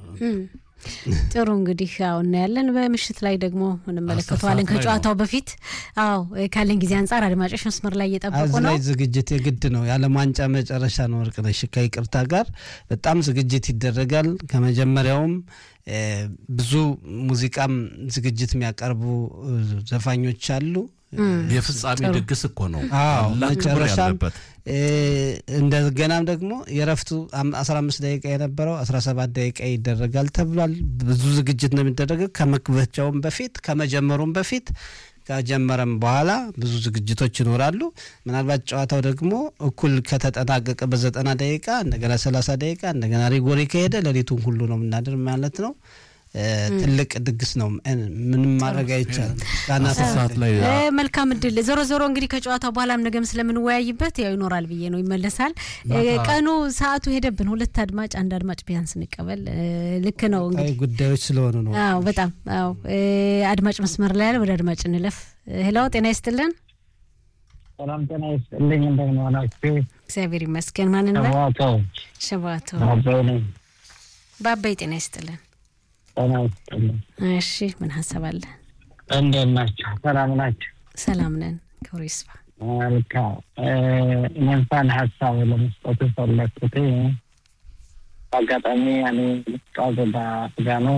ጥሩ እንግዲህ ያው እናያለን። በምሽት ላይ ደግሞ እንመለከተዋለን። ከጨዋታው በፊት አዎ ካለን ጊዜ አንጻር አድማጮች መስመር ላይ እየጠበቁ ነው። ላይ ዝግጅት የግድ ነው። የዓለም ዋንጫ መጨረሻ ነው። ወርቅነሽ ከይቅርታ ጋር በጣም ዝግጅት ይደረጋል። ከመጀመሪያውም ብዙ ሙዚቃም ዝግጅት የሚያቀርቡ ዘፋኞች አሉ። የፍጻሜ ድግስ እኮ ነው። አዎ መጨረሻም ያለበት እንደገናም ደግሞ የረፍቱ አስራ አምስት ደቂቃ የነበረው አስራ ሰባት ደቂቃ ይደረጋል ተብሏል። ብዙ ዝግጅት ነው የሚደረገው ከመክፈቻውም በፊት ከመጀመሩም በፊት ከጀመረም በኋላ ብዙ ዝግጅቶች ይኖራሉ። ምናልባት ጨዋታው ደግሞ እኩል ከተጠናቀቀ በዘጠና ደቂቃ እንደገና ሰላሳ ደቂቃ እንደገና ሪጎሪ ከሄደ ሌሊቱን ሁሉ ነው የምናድር ማለት ነው። ትልቅ ድግስ ነው። ምንም ማድረግ አይቻልም። ሰዓት ላይ መልካም እድል። ዞሮ ዞሮ እንግዲህ ከጨዋታው በኋላም ነገም ስለምንወያይበት ያው ይኖራል ብዬ ነው ይመለሳል። ቀኑ ሰዓቱ ሄደብን። ሁለት አድማጭ አንድ አድማጭ ቢያንስ እንቀበል። ልክ ነው እንግዲህ ጉዳዮች ስለሆኑ ነው። አዎ በጣም አዎ። አድማጭ መስመር ላይ ያለ ወደ አድማጭ እንለፍ። ሄሎ ጤና ይስጥልን። ሰላም ጤና ይስጥልኝ። እንደምን ዋላችሁ? እግዚአብሔር ይመስገን። ማን ነው? ሸባቶ ሸባቶ ባባይ ነኝ። ባባይ ጤና ይስጥልን። ጤና ይስጥልኝ። እሺ ምን ሀሳብ አለ? እንደምን ናችሁ? ሰላም ናችሁ? ሰላም ነን። ክብሩ ይስፋ። መልካም። እኔ እንኳን ሀሳብ ለመስጠት የፈለግኩት በአጋጣሚ እኔ ልጫወት በአፍጋኖ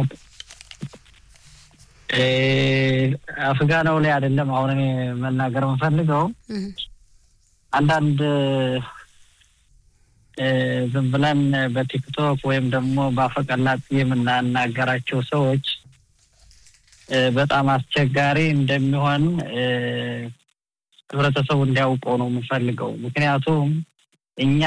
አፍጋናው ላይ አይደለም አሁን እኔ መናገር የምፈልገው አንዳንድ ዝም ብለን በቲክቶክ ወይም ደግሞ በአፈቀላጤ የምናናገራቸው ሰዎች በጣም አስቸጋሪ እንደሚሆን ህብረተሰቡ እንዲያውቀው ነው የምፈልገው። ምክንያቱም እኛ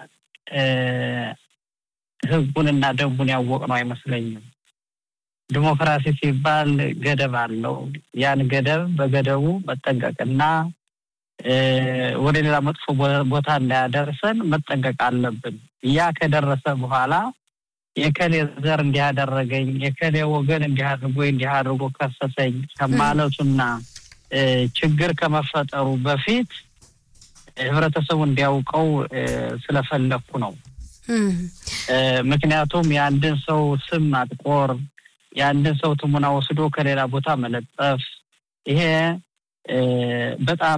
ህጉን እና ደንቡን ያወቅ ነው አይመስለኝም። ዲሞክራሲ ሲባል ገደብ አለው። ያን ገደብ በገደቡ መጠንቀቅና ወደ ሌላ መጥፎ ቦታ እንዳያደርሰን መጠንቀቅ አለብን። ያ ከደረሰ በኋላ የከሌ ዘር እንዲህ አደረገኝ፣ የከሌ ወገን እንዲህ አድርጎ እንዲህ አድርጎ ከሰሰኝ ከማለቱና ችግር ከመፈጠሩ በፊት ህብረተሰቡ እንዲያውቀው ስለፈለግኩ ነው። ምክንያቱም የአንድን ሰው ስም ማጥቆር፣ የአንድን ሰው ትሙና ወስዶ ከሌላ ቦታ መለጠፍ ይሄ በጣም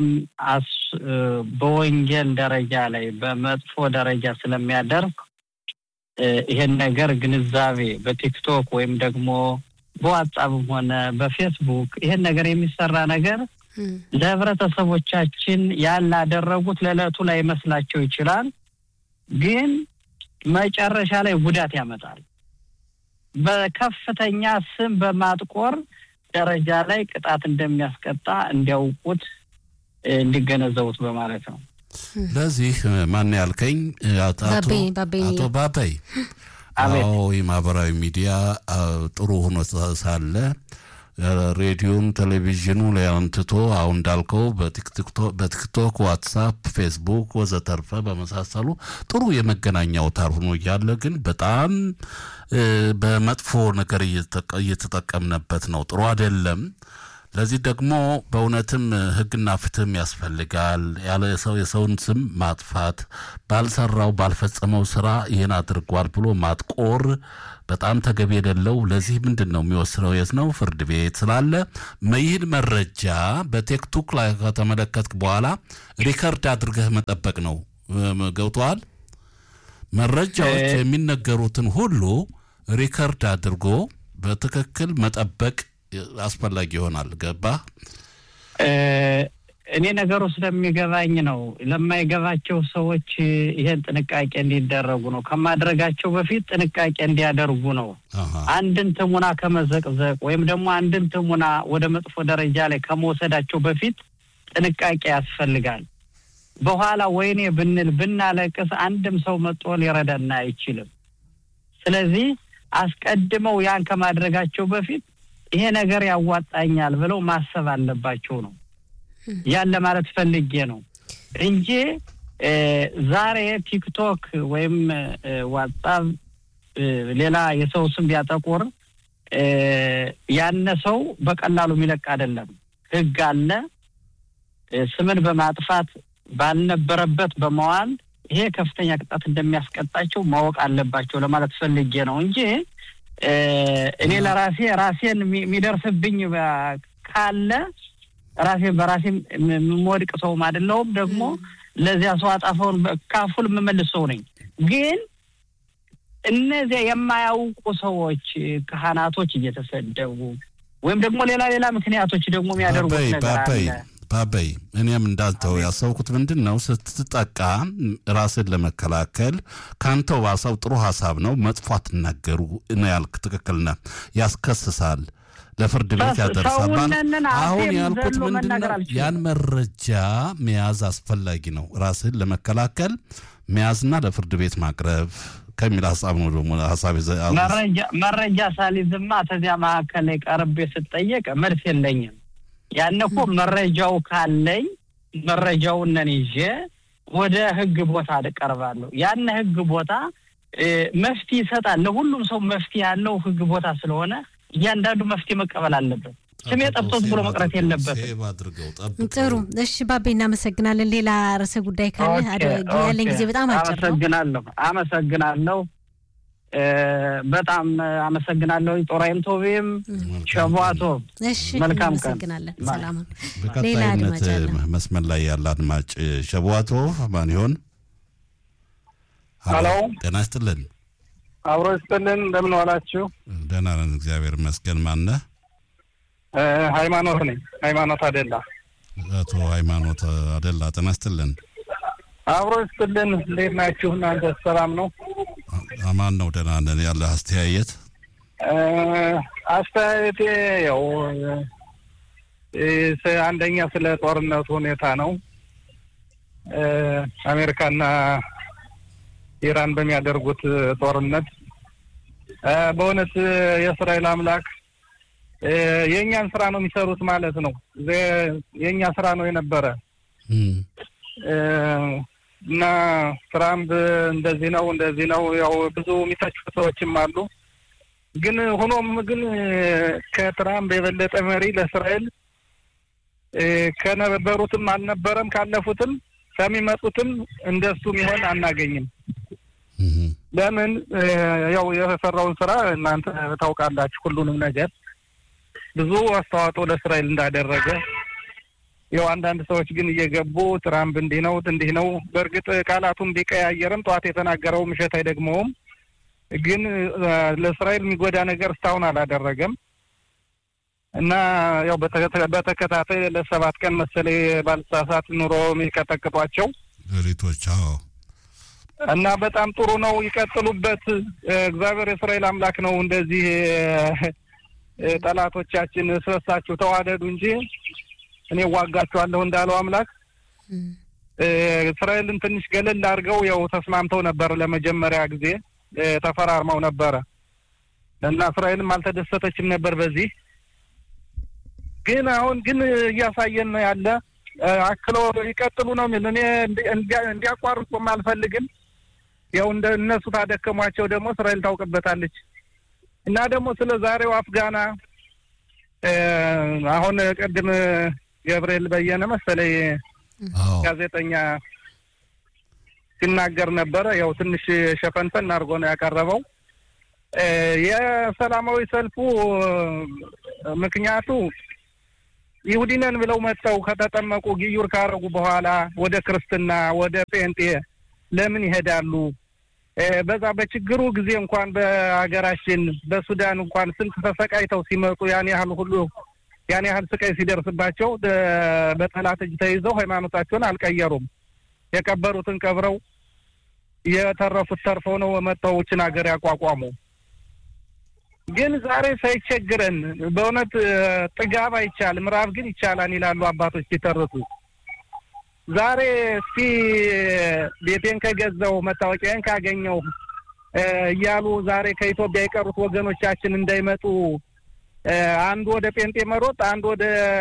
በወንጌል ደረጃ ላይ በመጥፎ ደረጃ ስለሚያደርግ ይሄን ነገር ግንዛቤ በቲክቶክ ወይም ደግሞ በዋትሳፕም ሆነ በፌስቡክ ይሄን ነገር የሚሰራ ነገር ለህብረተሰቦቻችን ያላደረጉት ለዕለቱ ላይ መስላቸው ይችላል፣ ግን መጨረሻ ላይ ጉዳት ያመጣል። በከፍተኛ ስም በማጥቆር ደረጃ ላይ ቅጣት እንደሚያስቀጣ እንዲያውቁት እንዲገነዘቡት በማለት ነው። ለዚህ ማን ያልከኝ? አቶ ባባይ አዎ፣ የማህበራዊ ሚዲያ ጥሩ ሆኖ ሳለ ሬዲዮን ቴሌቪዥኑ ላይ አንትቶ አሁን እንዳልከው በቲክቶክ፣ ዋትሳፕ፣ ፌስቡክ ወዘተርፈ በመሳሰሉ ጥሩ የመገናኛ አውታር ሆኖ እያለ ግን በጣም በመጥፎ ነገር እየተጠቀምነበት ነው። ጥሩ አይደለም። ለዚህ ደግሞ በእውነትም ሕግና ፍትህም ያስፈልጋል። ያለ ሰው የሰውን ስም ማጥፋት ባልሰራው ባልፈጸመው ስራ ይህን አድርጓል ብሎ ማጥቆር በጣም ተገቢ የሌለው። ለዚህ ምንድን ነው የሚወስነው? የት ነው? ፍርድ ቤት ስላለ ይህን መረጃ በቲክቶክ ላይ ከተመለከትክ በኋላ ሪከርድ አድርገህ መጠበቅ ነው። ገብቶሃል? መረጃዎች የሚነገሩትን ሁሉ ሪከርድ አድርጎ በትክክል መጠበቅ አስፈላጊ ይሆናል። ገባ? እኔ ነገሩ ስለሚገባኝ ነው። ለማይገባቸው ሰዎች ይሄን ጥንቃቄ እንዲደረጉ ነው። ከማድረጋቸው በፊት ጥንቃቄ እንዲያደርጉ ነው። አንድን ትሙና ከመዘቅዘቅ ወይም ደግሞ አንድን ትሙና ወደ መጥፎ ደረጃ ላይ ከመውሰዳቸው በፊት ጥንቃቄ ያስፈልጋል። በኋላ ወይኔ ብንል ብናለቅስ አንድም ሰው መጥቶ ሊረዳና አይችልም። ስለዚህ አስቀድመው ያን ከማድረጋቸው በፊት ይሄ ነገር ያዋጣኛል ብለው ማሰብ አለባቸው ነው። ያን ለማለት ፈልጌ ነው እንጂ ዛሬ ቲክቶክ ወይም ዋትሳፕ ሌላ የሰው ስም ቢያጠቁር ያነ ሰው በቀላሉ የሚለቅ አይደለም። ሕግ አለ። ስምን በማጥፋት ባልነበረበት በመዋል ይሄ ከፍተኛ ቅጣት እንደሚያስቀጣቸው ማወቅ አለባቸው ለማለት ፈልጌ ነው እንጂ እኔ ለራሴ ራሴን የሚደርስብኝ ካለ ራሴን በራሴ የምወድቅ ሰውም አይደለሁም። ደግሞ ለዚያ ሰው አጣፋውን ካፉል የምመልስ ሰው ነኝ። ግን እነዚያ የማያውቁ ሰዎች ካህናቶች እየተሰደቡ ወይም ደግሞ ሌላ ሌላ ምክንያቶች ደግሞ የሚያደርጉት ነገር አለ። ባበይ እኔም እንዳንተው ያሰብኩት ምንድን ነው፣ ስትጠቃ ራስን ለመከላከል ከአንተው ባሰው ጥሩ ሀሳብ ነው። መጥፎ አትናገሩ ነው ያልክ፣ ትክክል ነህ። ያስከስሳል፣ ለፍርድ ቤት ያደርሳል። አሁን ያልኩት ምንድን ነው፣ ያን መረጃ መያዝ አስፈላጊ ነው። ራስን ለመከላከል መያዝና ለፍርድ ቤት ማቅረብ ከሚል ሀሳብ ነው። ደግሞ ሀሳብ መረጃ ሳሊዝማ ተዚያ መካከል ላይ ቀርቤ ስጠየቅ መልስ የለኝም። ያን እኮ መረጃው ካለኝ መረጃውን ነን ይዤ ወደ ህግ ቦታ እቀርባለሁ። ያን ህግ ቦታ መፍትሄ ይሰጣል። ለሁሉም ሰው መፍትሄ ያለው ህግ ቦታ ስለሆነ እያንዳንዱ መፍትሄ መቀበል አለበት። ስሜ ጠፍቶት ብሎ መቅረት የለበትም። ጥሩ እሺ፣ ባቤ እናመሰግናለን። ሌላ ርዕሰ ጉዳይ ካለ ያለን ጊዜ በጣም አጭር ነው። አመሰግናለሁ አመሰግናለሁ በጣም አመሰግናለሁ። ጦራይም ቶቤም ሸቧቶ መልካም ቀን። አመሰግናለን። ሰላሙን በቀጣይነት መስመር ላይ ያለ አድማጭ ሸቧቶ ማን ይሆን? ሀሎ ጤና ይስጥልን። አብሮ ይስጥልን። እንደምን ዋላችሁ? ደህና ነን እግዚአብሔር ይመስገን። ማነህ? ሃይማኖት ነኝ። ሃይማኖት አደላ። አቶ ሃይማኖት አደላ ጤና ይስጥልን። አብሮ ይስጥልን። እንዴት ናችሁ እናንተ? ሰላም ነው? አማን ነው። ደህና ነን። ያለ አስተያየት አስተያየቴ ያው አንደኛ ስለ ጦርነቱ ሁኔታ ነው። አሜሪካና ኢራን በሚያደርጉት ጦርነት በእውነት የእስራኤል አምላክ የእኛን ስራ ነው የሚሰሩት ማለት ነው። የእኛ ስራ ነው የነበረ እና ትራምፕ እንደዚህ ነው እንደዚህ ነው ያው ብዙ የሚተቹ ሰዎችም አሉ። ግን ሆኖም ግን ከትራምፕ የበለጠ መሪ ለእስራኤል ከነበሩትም አልነበረም ካለፉትም ከሚመጡትም እንደሱ ሚሆን አናገኝም። ለምን ያው የሰራውን ስራ እናንተ ታውቃላችሁ። ሁሉንም ነገር ብዙ አስተዋጽኦ ለእስራኤል እንዳደረገ ያው አንዳንድ ሰዎች ግን እየገቡ ትራምፕ እንዲህ ነው እንዲህ ነው። በእርግጥ ቃላቱን ቢቀያየርም ጠዋት የተናገረው ምሽት አይደግመውም። ግን ለእስራኤል የሚጎዳ ነገር እስካሁን አላደረገም እና ያው በተከታታይ ለሰባት ቀን መሰለኝ ባልሳሳት ኑሮ የሚቀጠቅጧቸው ሌሊቶች። አዎ እና በጣም ጥሩ ነው፣ ይቀጥሉበት። እግዚአብሔር የእስራኤል አምላክ ነው። እንደዚህ ጠላቶቻችን ስለሳችሁ ተዋደዱ እንጂ እኔ ዋጋችኋለሁ እንዳለው አምላክ እስራኤልን ትንሽ ገለል አድርገው ያው ተስማምተው ነበር። ለመጀመሪያ ጊዜ ተፈራርመው ነበረ እና እስራኤልም አልተደሰተችም ነበር በዚህ ግን አሁን ግን እያሳየን ነው ያለ አክሎ ይቀጥሉ ነው የሚል እኔ እንዲያቋርጡም አልፈልግም። ያው እንደ እነሱ ታደከሟቸው ደግሞ እስራኤል ታውቅበታለች። እና ደግሞ ስለ ዛሬው አፍጋና አሁን ቅድም ገብርኤል በየነ መሰለኝ ጋዜጠኛ ሲናገር ነበረ። ያው ትንሽ ሸፈንፈን አድርጎ ነው ያቀረበው። የሰላማዊ ሰልፉ ምክንያቱ ይሁዲነን ብለው መጥተው ከተጠመቁ ግዩር ካረጉ በኋላ ወደ ክርስትና ወደ ጴንጤ ለምን ይሄዳሉ? በዛ በችግሩ ጊዜ እንኳን በሀገራችን በሱዳን እንኳን ስንት ተሰቃይተው ሲመጡ ያን ያህል ሁሉ ያን ያህል ስቃይ ሲደርስባቸው በጠላት እጅ ተይዘው ሃይማኖታቸውን አልቀየሩም። የቀበሩትን ቀብረው የተረፉት ተርፈው ነው መጥተው ይችን ሀገር ያቋቋሙ። ግን ዛሬ ሳይቸግረን በእውነት ጥጋብ አይቻልም፣ ራብ ግን ይቻላል ይላሉ አባቶች ሲተርቱ። ዛሬ እስቲ ቤቴን ከገዛው መታወቂያን ካገኘው እያሉ ዛሬ ከኢትዮጵያ የቀሩት ወገኖቻችን እንዳይመጡ አንዱ ወደ ጴንጤ መሮጥ፣ አንዱ ወደ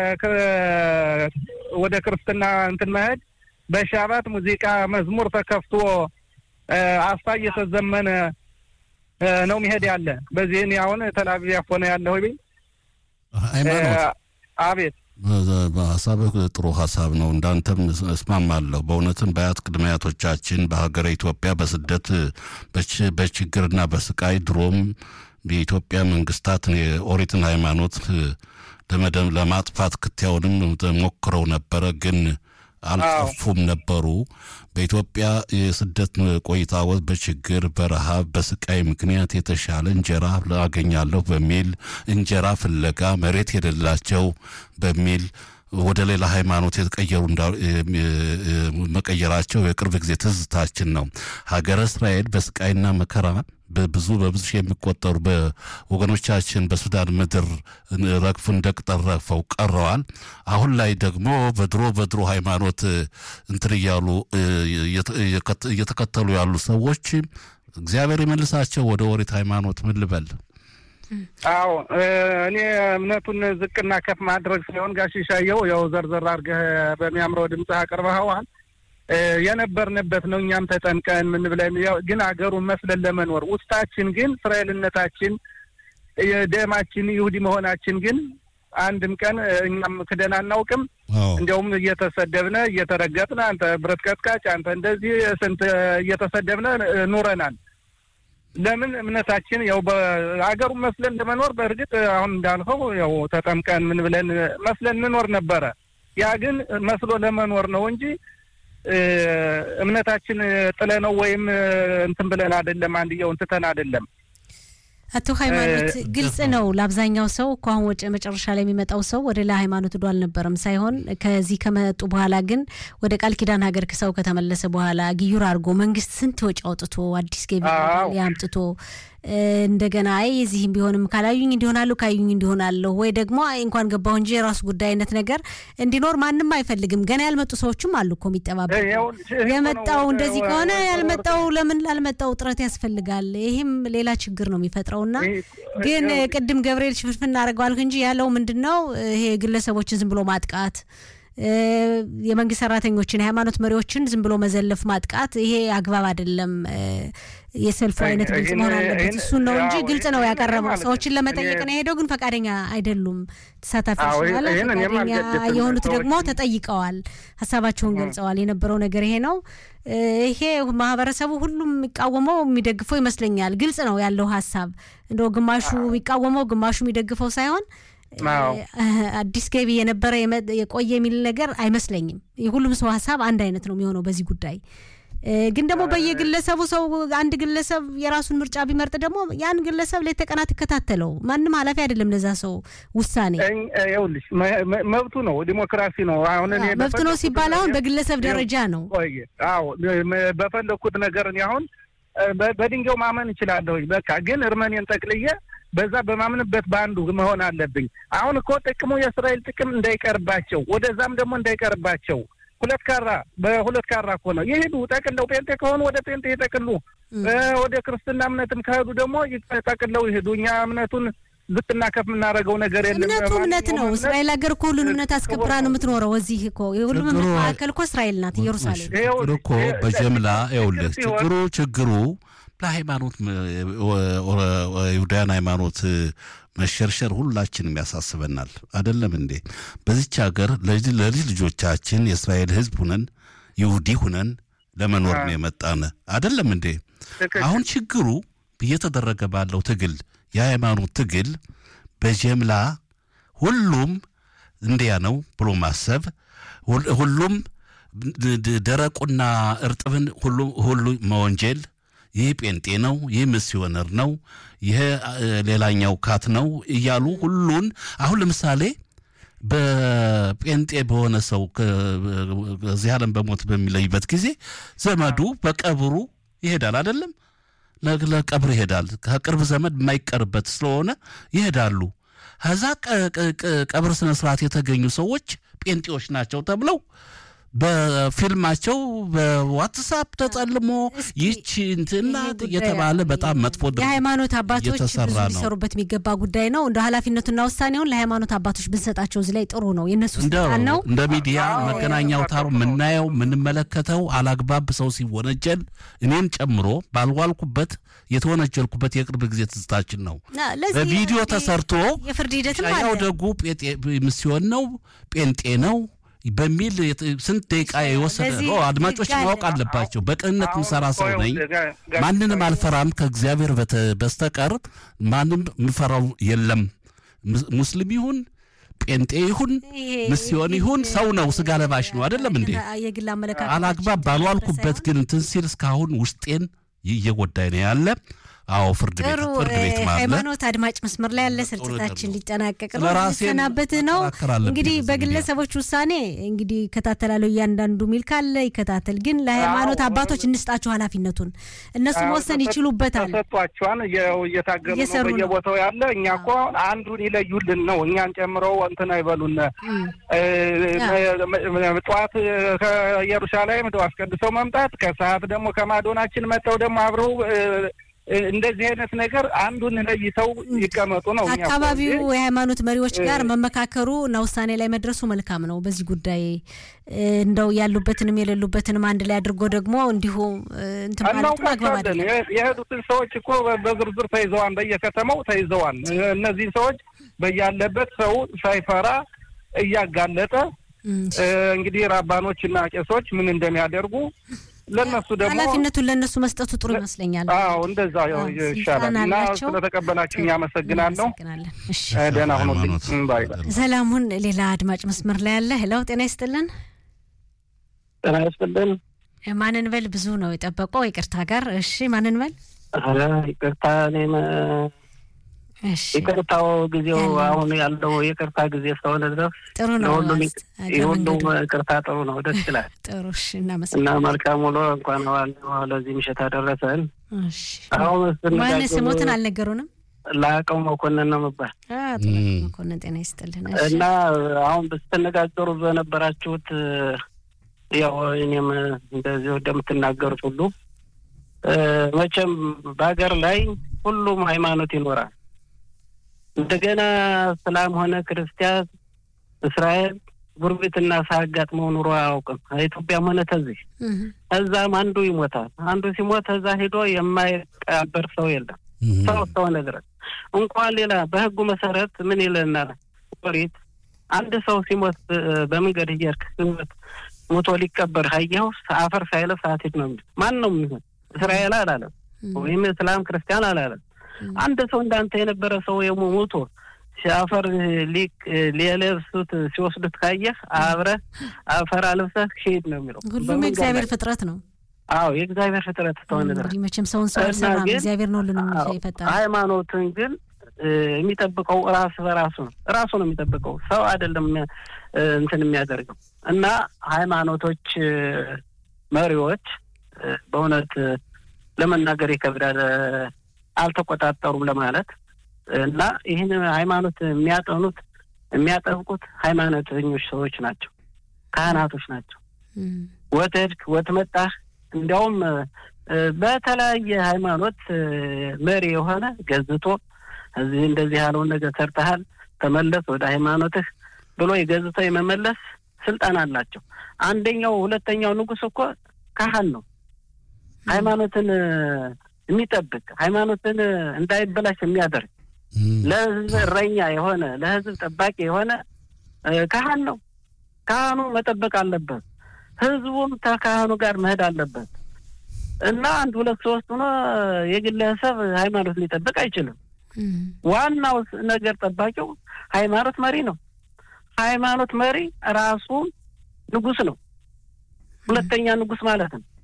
ወደ ክርስትና እንትን መሄድ በሻባት ሙዚቃ መዝሙር ተከፍቶ አስታ እየተዘመነ ነው የሚሄድ ያለ። በዚህ እኔ አሁን ተላቪቭ ያፎነ ያለሁ ቤ ሃይማኖት አቤት ሀሳብህ ጥሩ ሀሳብ ነው። እንዳንተም እስማማለሁ። በእውነትም በአያት ቅድመ አያቶቻችን በሀገረ ኢትዮጵያ በስደት በችግርና በስቃይ ድሮም የኢትዮጵያ መንግስታት የኦሪትን ሃይማኖት ለመደም ለማጥፋት ክትያውንም ሞክረው ነበረ ግን አልጠፉም ነበሩ። በኢትዮጵያ የስደት ቆይታ ወቅት በችግር በረሃብ በስቃይ ምክንያት የተሻለ እንጀራ አገኛለሁ በሚል እንጀራ ፍለጋ መሬት የሌላቸው በሚል ወደ ሌላ ሃይማኖት የተቀየሩ መቀየራቸው የቅርብ ጊዜ ትዝታችን ነው። ሀገረ እስራኤል በስቃይና መከራ በብዙ በብዙ ሺህ የሚቆጠሩ በወገኖቻችን በሱዳን ምድር ረግፉ እንደ ቅጠል ረግፈው ቀረዋል። አሁን ላይ ደግሞ በድሮ በድሮ ሃይማኖት እንትን እያሉ እየተከተሉ ያሉ ሰዎች እግዚአብሔር ይመልሳቸው ወደ ኦሪት ሃይማኖት ምን ልበል? አዎ እኔ እምነቱን ዝቅና ከፍ ማድረግ ሳይሆን ጋሽ ሻየው ያው ዘርዘር አድርገህ በሚያምረው ድምፅህ አቅርበኸዋል። የነበርንበት ነው። እኛም ተጠምቀን ምን ብለን ግን አገሩን መስለን ለመኖር ውስጣችን ግን እስራኤልነታችን ደማችን ይሁዲ መሆናችን ግን አንድም ቀን እኛም ክደን አናውቅም። እንዲያውም እየተሰደብነ እየተረገጥነ አንተ ብረት ቀጥቃጭ፣ አንተ እንደዚህ ስንት እየተሰደብነ ኑረናል። ለምን እምነታችን ያው በሀገሩን መስለን ለመኖር በእርግጥ አሁን እንዳልኸው ያው ተጠምቀን ምን ብለን መስለን እንኖር ነበረ። ያ ግን መስሎ ለመኖር ነው እንጂ እምነታችን ጥለ ነው ወይም እንትን ብለን አይደለም። አንድየው እንትተን አይደለም። አቶ ሃይማኖት ግልጽ ነው ለአብዛኛው ሰው እኮ አሁን ወደ መጨረሻ ላይ የሚመጣው ሰው ወደ ሌላ ሃይማኖት ዶ አልነበረም ሳይሆን ከዚህ ከመጡ በኋላ ግን ወደ ቃል ኪዳን ሀገር ሰው ከተመለሰ በኋላ ግዩር አድርጎ መንግስት ስንት ወጪ አውጥቶ አዲስ ገቢ ያምጥቶ እንደገና አይ እዚህም ቢሆንም ካላዩኝ እንዲሆናለሁ ካዩኝ እንዲሆናለሁ ወይ ደግሞ አይ እንኳን ገባሁ እንጂ የራሱ ጉዳይ አይነት ነገር እንዲኖር ማንም አይፈልግም። ገና ያልመጡ ሰዎችም አሉ እኮ የሚጠባበቁ። የመጣው እንደዚህ ከሆነ ያልመጣው ለምን ላልመጣው ጥረት ያስፈልጋል። ይህም ሌላ ችግር ነው የሚፈጥረውና ግን ቅድም ገብርኤል ሽፍንፍን እናደርገዋል እንጂ ያለው ምንድን ነው ይሄ ግለሰቦችን ዝም ብሎ ማጥቃት የመንግስት ሰራተኞችን የሃይማኖት መሪዎችን ዝም ብሎ መዘለፍ፣ ማጥቃት ይሄ አግባብ አይደለም። የሰልፉ አይነት ግልጽ መሆን አለበት። እሱን ነው እንጂ ግልጽ ነው ያቀረበው። ሰዎችን ለመጠየቅ ነው የሄደው፣ ግን ፈቃደኛ አይደሉም ተሳታፊዎች ማለት ፈቃደኛ የሆኑት ደግሞ ተጠይቀዋል፣ ሀሳባቸውን ገልጸዋል። የነበረው ነገር ይሄ ነው። ይሄ ማህበረሰቡ ሁሉም የሚቃወመው የሚደግፈው ይመስለኛል። ግልጽ ነው ያለው ሀሳብ እንደው ግማሹ የሚቃወመው ግማሹ የሚደግፈው ሳይሆን አዲስ ገቢ የነበረ የቆየ የሚል ነገር አይመስለኝም። የሁሉም ሰው ሀሳብ አንድ አይነት ነው የሚሆነው በዚህ ጉዳይ። ግን ደግሞ በየግለሰቡ ሰው አንድ ግለሰብ የራሱን ምርጫ ቢመርጥ ደግሞ ያን ግለሰብ ሌት ተቀን አትከታተለው። ማንም ኃላፊ አይደለም ለዛ ሰው ውሳኔ። ይኸውልሽ መብቱ ነው፣ ዲሞክራሲ ነው። አሁን እኔ መብቱ ነው ሲባል አሁን በግለሰብ ደረጃ ነው። አዎ በፈለግኩት ነገር እኔ አሁን በድንጋዩ ማመን እችላለሁ። በቃ ግን እርመኔን ጠቅልዬ በዛ በማምንበት በአንዱ መሆን አለብኝ። አሁን እኮ ጥቅሙ የእስራኤል ጥቅም እንዳይቀርባቸው ወደዛም ደግሞ እንዳይቀርባቸው ሁለት ካራ በሁለት ካራ እኮ ነው የሄዱ ጠቅለው ጴንጤ ከሆኑ ወደ ጴንጤ ይጠቅሉ፣ ወደ ክርስትና እምነትም ከሄዱ ደግሞ ጠቅለው ይሄዱ። እኛ እምነቱን ዝቅና ከፍ የምናደርገው ነገር የለም። እምነቱ እምነት ነው። እስራኤል ሀገር እኮ ሁሉን እምነት አስከብራ ነው የምትኖረው። እዚህ እኮ የሁሉም እምነት ማዕከል እኮ እስራኤል ናት፣ ኢየሩሳሌም። ችግሩ እኮ በጀምላ ይኸውልህ፣ ችግሩ ችግሩ ለሃይማኖት ይሁዳያን ሃይማኖት መሸርሸር ሁላችንም ያሳስበናል። አይደለም እንዴ? በዚች ሀገር ለልጅ ልጆቻችን የእስራኤል ሕዝብ ሁነን ይሁዲ ሁነን ለመኖር ነው የመጣን። አይደለም እንዴ? አሁን ችግሩ እየተደረገ ባለው ትግል የሃይማኖት ትግል በጀምላ ሁሉም እንዲያ ነው ብሎ ማሰብ ሁሉም ደረቁና እርጥብን ሁሉ መወንጀል ይህ ጴንጤ ነው፣ ይህ ሚስዮነር ነው፣ ይህ ሌላኛው ካት ነው እያሉ ሁሉን አሁን ለምሳሌ በጴንጤ በሆነ ሰው ከዚህ ዓለም በሞት በሚለይበት ጊዜ ዘመዱ በቀብሩ ይሄዳል አይደለም ለቀብር ይሄዳል። ከቅርብ ዘመድ የማይቀርበት ስለሆነ ይሄዳሉ። ከዛ ቀብር ስነ ስርዓት የተገኙ ሰዎች ጴንጤዎች ናቸው ተብለው በፊልማቸው በዋትሳፕ ተጸልሞ ይቺ እንትና እየተባለ በጣም መጥፎ የሃይማኖት አባቶች ብዙ ሊሰሩበት የሚገባ ጉዳይ ነው። እንደ ኃላፊነቱና ውሳኔውን ለሃይማኖት አባቶች ብንሰጣቸው እዚህ ላይ ጥሩ ነው። የእነሱ ስልጣን ነው። እንደ ሚዲያ መገናኛ አውታሩ የምናየው የምንመለከተው አላግባብ ሰው ሲወነጀል እኔን ጨምሮ ባልዋልኩበት የተወነጀልኩበት የቅርብ ጊዜ ትዝታችን ነው። በቪዲዮ ተሰርቶ የፍርድ ሂደትም ያው ደጉ ሚስዮን ነው ጴንጤ ነው በሚል ስንት ደቂቃ የወሰደ አድማጮች ማወቅ አለባቸው። በቅንነት ምሰራ ሰው ነኝ። ማንንም አልፈራም ከእግዚአብሔር በስተቀር ማንም ምፈራው የለም። ሙስሊም ይሁን ጴንጤ ይሁን ሚስዮን ይሁን ሰው ነው፣ ስጋ ለባሽ ነው። አይደለም እንዴ? የግል አመለካከት አላግባብ ባልዋልኩበት ግን እንትን ሲል እስካሁን ውስጤን እየጎዳኝ ነው ያለ አዎ ፍርድ ቤት ፍርድ ቤት ማለት ሃይማኖት አድማጭ መስመር ላይ ያለ ስርጭታችን ሊጠናቀቅ ነው። ሊሰናበት ነው እንግዲህ በግለሰቦች ውሳኔ እንግዲህ ይከታተላለሁ። እያንዳንዱ ሚል ካለ ይከታተል። ግን ለሃይማኖት አባቶች እንስጣቸው ኃላፊነቱን። እነሱ መወሰን ይችሉበታል። ተሰጧቸዋን እየታገሉ ነው በየቦታው ያለ። እኛ እኮ አንዱን ይለዩልን ነው እኛን ጨምረው እንትን አይበሉን። ጠዋት ከኢየሩሳሌም አስቀድሰው መምጣት፣ ከሰዓት ደግሞ ከማዶናችን መጥተው ደግሞ አብረው እንደዚህ አይነት ነገር አንዱን ለይተው ይቀመጡ ነው። አካባቢው የሃይማኖት መሪዎች ጋር መመካከሩ እና ውሳኔ ላይ መድረሱ መልካም ነው። በዚህ ጉዳይ እንደው ያሉበትንም የሌሉበትንም አንድ ላይ አድርጎ ደግሞ እንዲሁ እንትን ማለቱ አግባብ አይደለም። የሄዱትን ሰዎች እኮ በዝርዝር ተይዘዋል፣ በየከተማው ተይዘዋል። እነዚህን ሰዎች በያለበት ሰው ሳይፈራ እያጋለጠ እንግዲህ ራባኖች እና ቄሶች ምን እንደሚያደርጉ ለነሱ ደግሞ ኃላፊነቱን ለእነሱ መስጠቱ ጥሩ ይመስለኛል። አዎ እንደዛ ይሻላል። እና ስለተቀበላችሁኝ አመሰግናለሁ። ደህና ሁኑልኝ። ባይ ሰላሙን። ሌላ አድማጭ መስመር ላይ ያለ ሄለው፣ ጤና ይስጥልን። ጤና ይስጥልን። ማንን በል ብዙ ነው የጠበቀው። ይቅርታ ጋር እሺ፣ ማንን በል ይቅርታ። እኔም ይቅርታው ጊዜው አሁን ያለው የቅርታ ጊዜ እስከሆነ ድረስ ጥሩ ነው። ለሁሉም የሁሉም ቅርታ ጥሩ ነው፣ ደስ ይላል። ጥሩ እሺ፣ እና እናመሰግናለን። መልካም ውሎ እንኳን ዋናው ለዚህ ምሽት አደረሰን። እሺ፣ አሁን ማን ስንጋገሩ ስሞትን አልነገሩንም። ላቀው መኮንን ነው የምባል አቶ መኮንን ጤና ይስጥልን። እሺ፣ እና አሁን ስትነጋገሩ በነበራችሁት ያው እኔም እንደዚሁ እንደምትናገሩት ሁሉ መቼም በሀገር ላይ ሁሉም ሃይማኖት ይኖራል። እንደገና እስላም ሆነ ክርስቲያን፣ እስራኤል ጉርቢትና ሳያጋጥመው ኑሮ አያውቅም። ኢትዮጵያም ሆነ ተዚህ እዛም አንዱ ይሞታል። አንዱ ሲሞት እዛ ሄዶ የማይቀበር ሰው የለም። ሰው እስከሆነ ድረስ እንኳን ሌላ በህጉ መሰረት ምን ይለናል ኦሪት አንድ ሰው ሲሞት በመንገድ እየሄድክ ሲሞት ሞቶ ሊቀበር ካየኸው አፈር ሳይለብስ አትሂድ ነው የሚል ማን ነው የሚሆን? እስራኤል አላለም ወይም እስላም ክርስቲያን አላለም። አንድ ሰው እንዳንተ የነበረ ሰው የሞቶ ሲያፈር ሊለብሱት ሲወስዱት ካየህ አብረህ አፈር አልብሰህ ሂድ ነው የሚለው። ሁሉም የእግዚአብሔር ፍጥረት ነው። አዎ የእግዚአብሔር ፍጥረት እስከሆነ ድረስ እንግዲህ መቼም ሰውን ሰው አልሰራም፣ እግዚአብሔር ነው ሁሉንም የፈጠረው። ሃይማኖትን ግን የሚጠብቀው ራስ በራሱ ነው። ራሱ ነው የሚጠብቀው፣ ሰው አይደለም እንትን የሚያደርገው እና ሃይማኖቶች መሪዎች በእውነት ለመናገር ይከብዳል፣ አልተቆጣጠሩም ለማለት እና ይህን ሃይማኖት የሚያጠኑት የሚያጠብቁት ሃይማኖተኞች ሰዎች ናቸው፣ ካህናቶች ናቸው። ወትሄድክ ወትመጣህ እንዲያውም በተለያየ ሃይማኖት መሪ የሆነ ገዝቶ እዚህ እንደዚህ ያለውን ነገር ሰርተሃል፣ ተመለስ ወደ ሃይማኖትህ ብሎ የገዝቶ የመመለስ ስልጣን አላቸው። አንደኛው ሁለተኛው ንጉሥ እኮ ካህን ነው። ሃይማኖትን የሚጠብቅ ሃይማኖትን እንዳይበላሽ የሚያደርግ ለሕዝብ እረኛ የሆነ ለሕዝብ ጠባቂ የሆነ ካህን ነው። ካህኑ መጠበቅ አለበት። ሕዝቡም ከካህኑ ጋር መሄድ አለበት እና አንድ ሁለት ሶስት ሆኖ የግለሰብ ሃይማኖት ሊጠብቅ አይችልም። ዋናው ነገር ጠባቂው ሃይማኖት መሪ ነው። ሃይማኖት መሪ ራሱ ንጉሥ ነው። ሁለተኛ ንጉሥ ማለት ነው።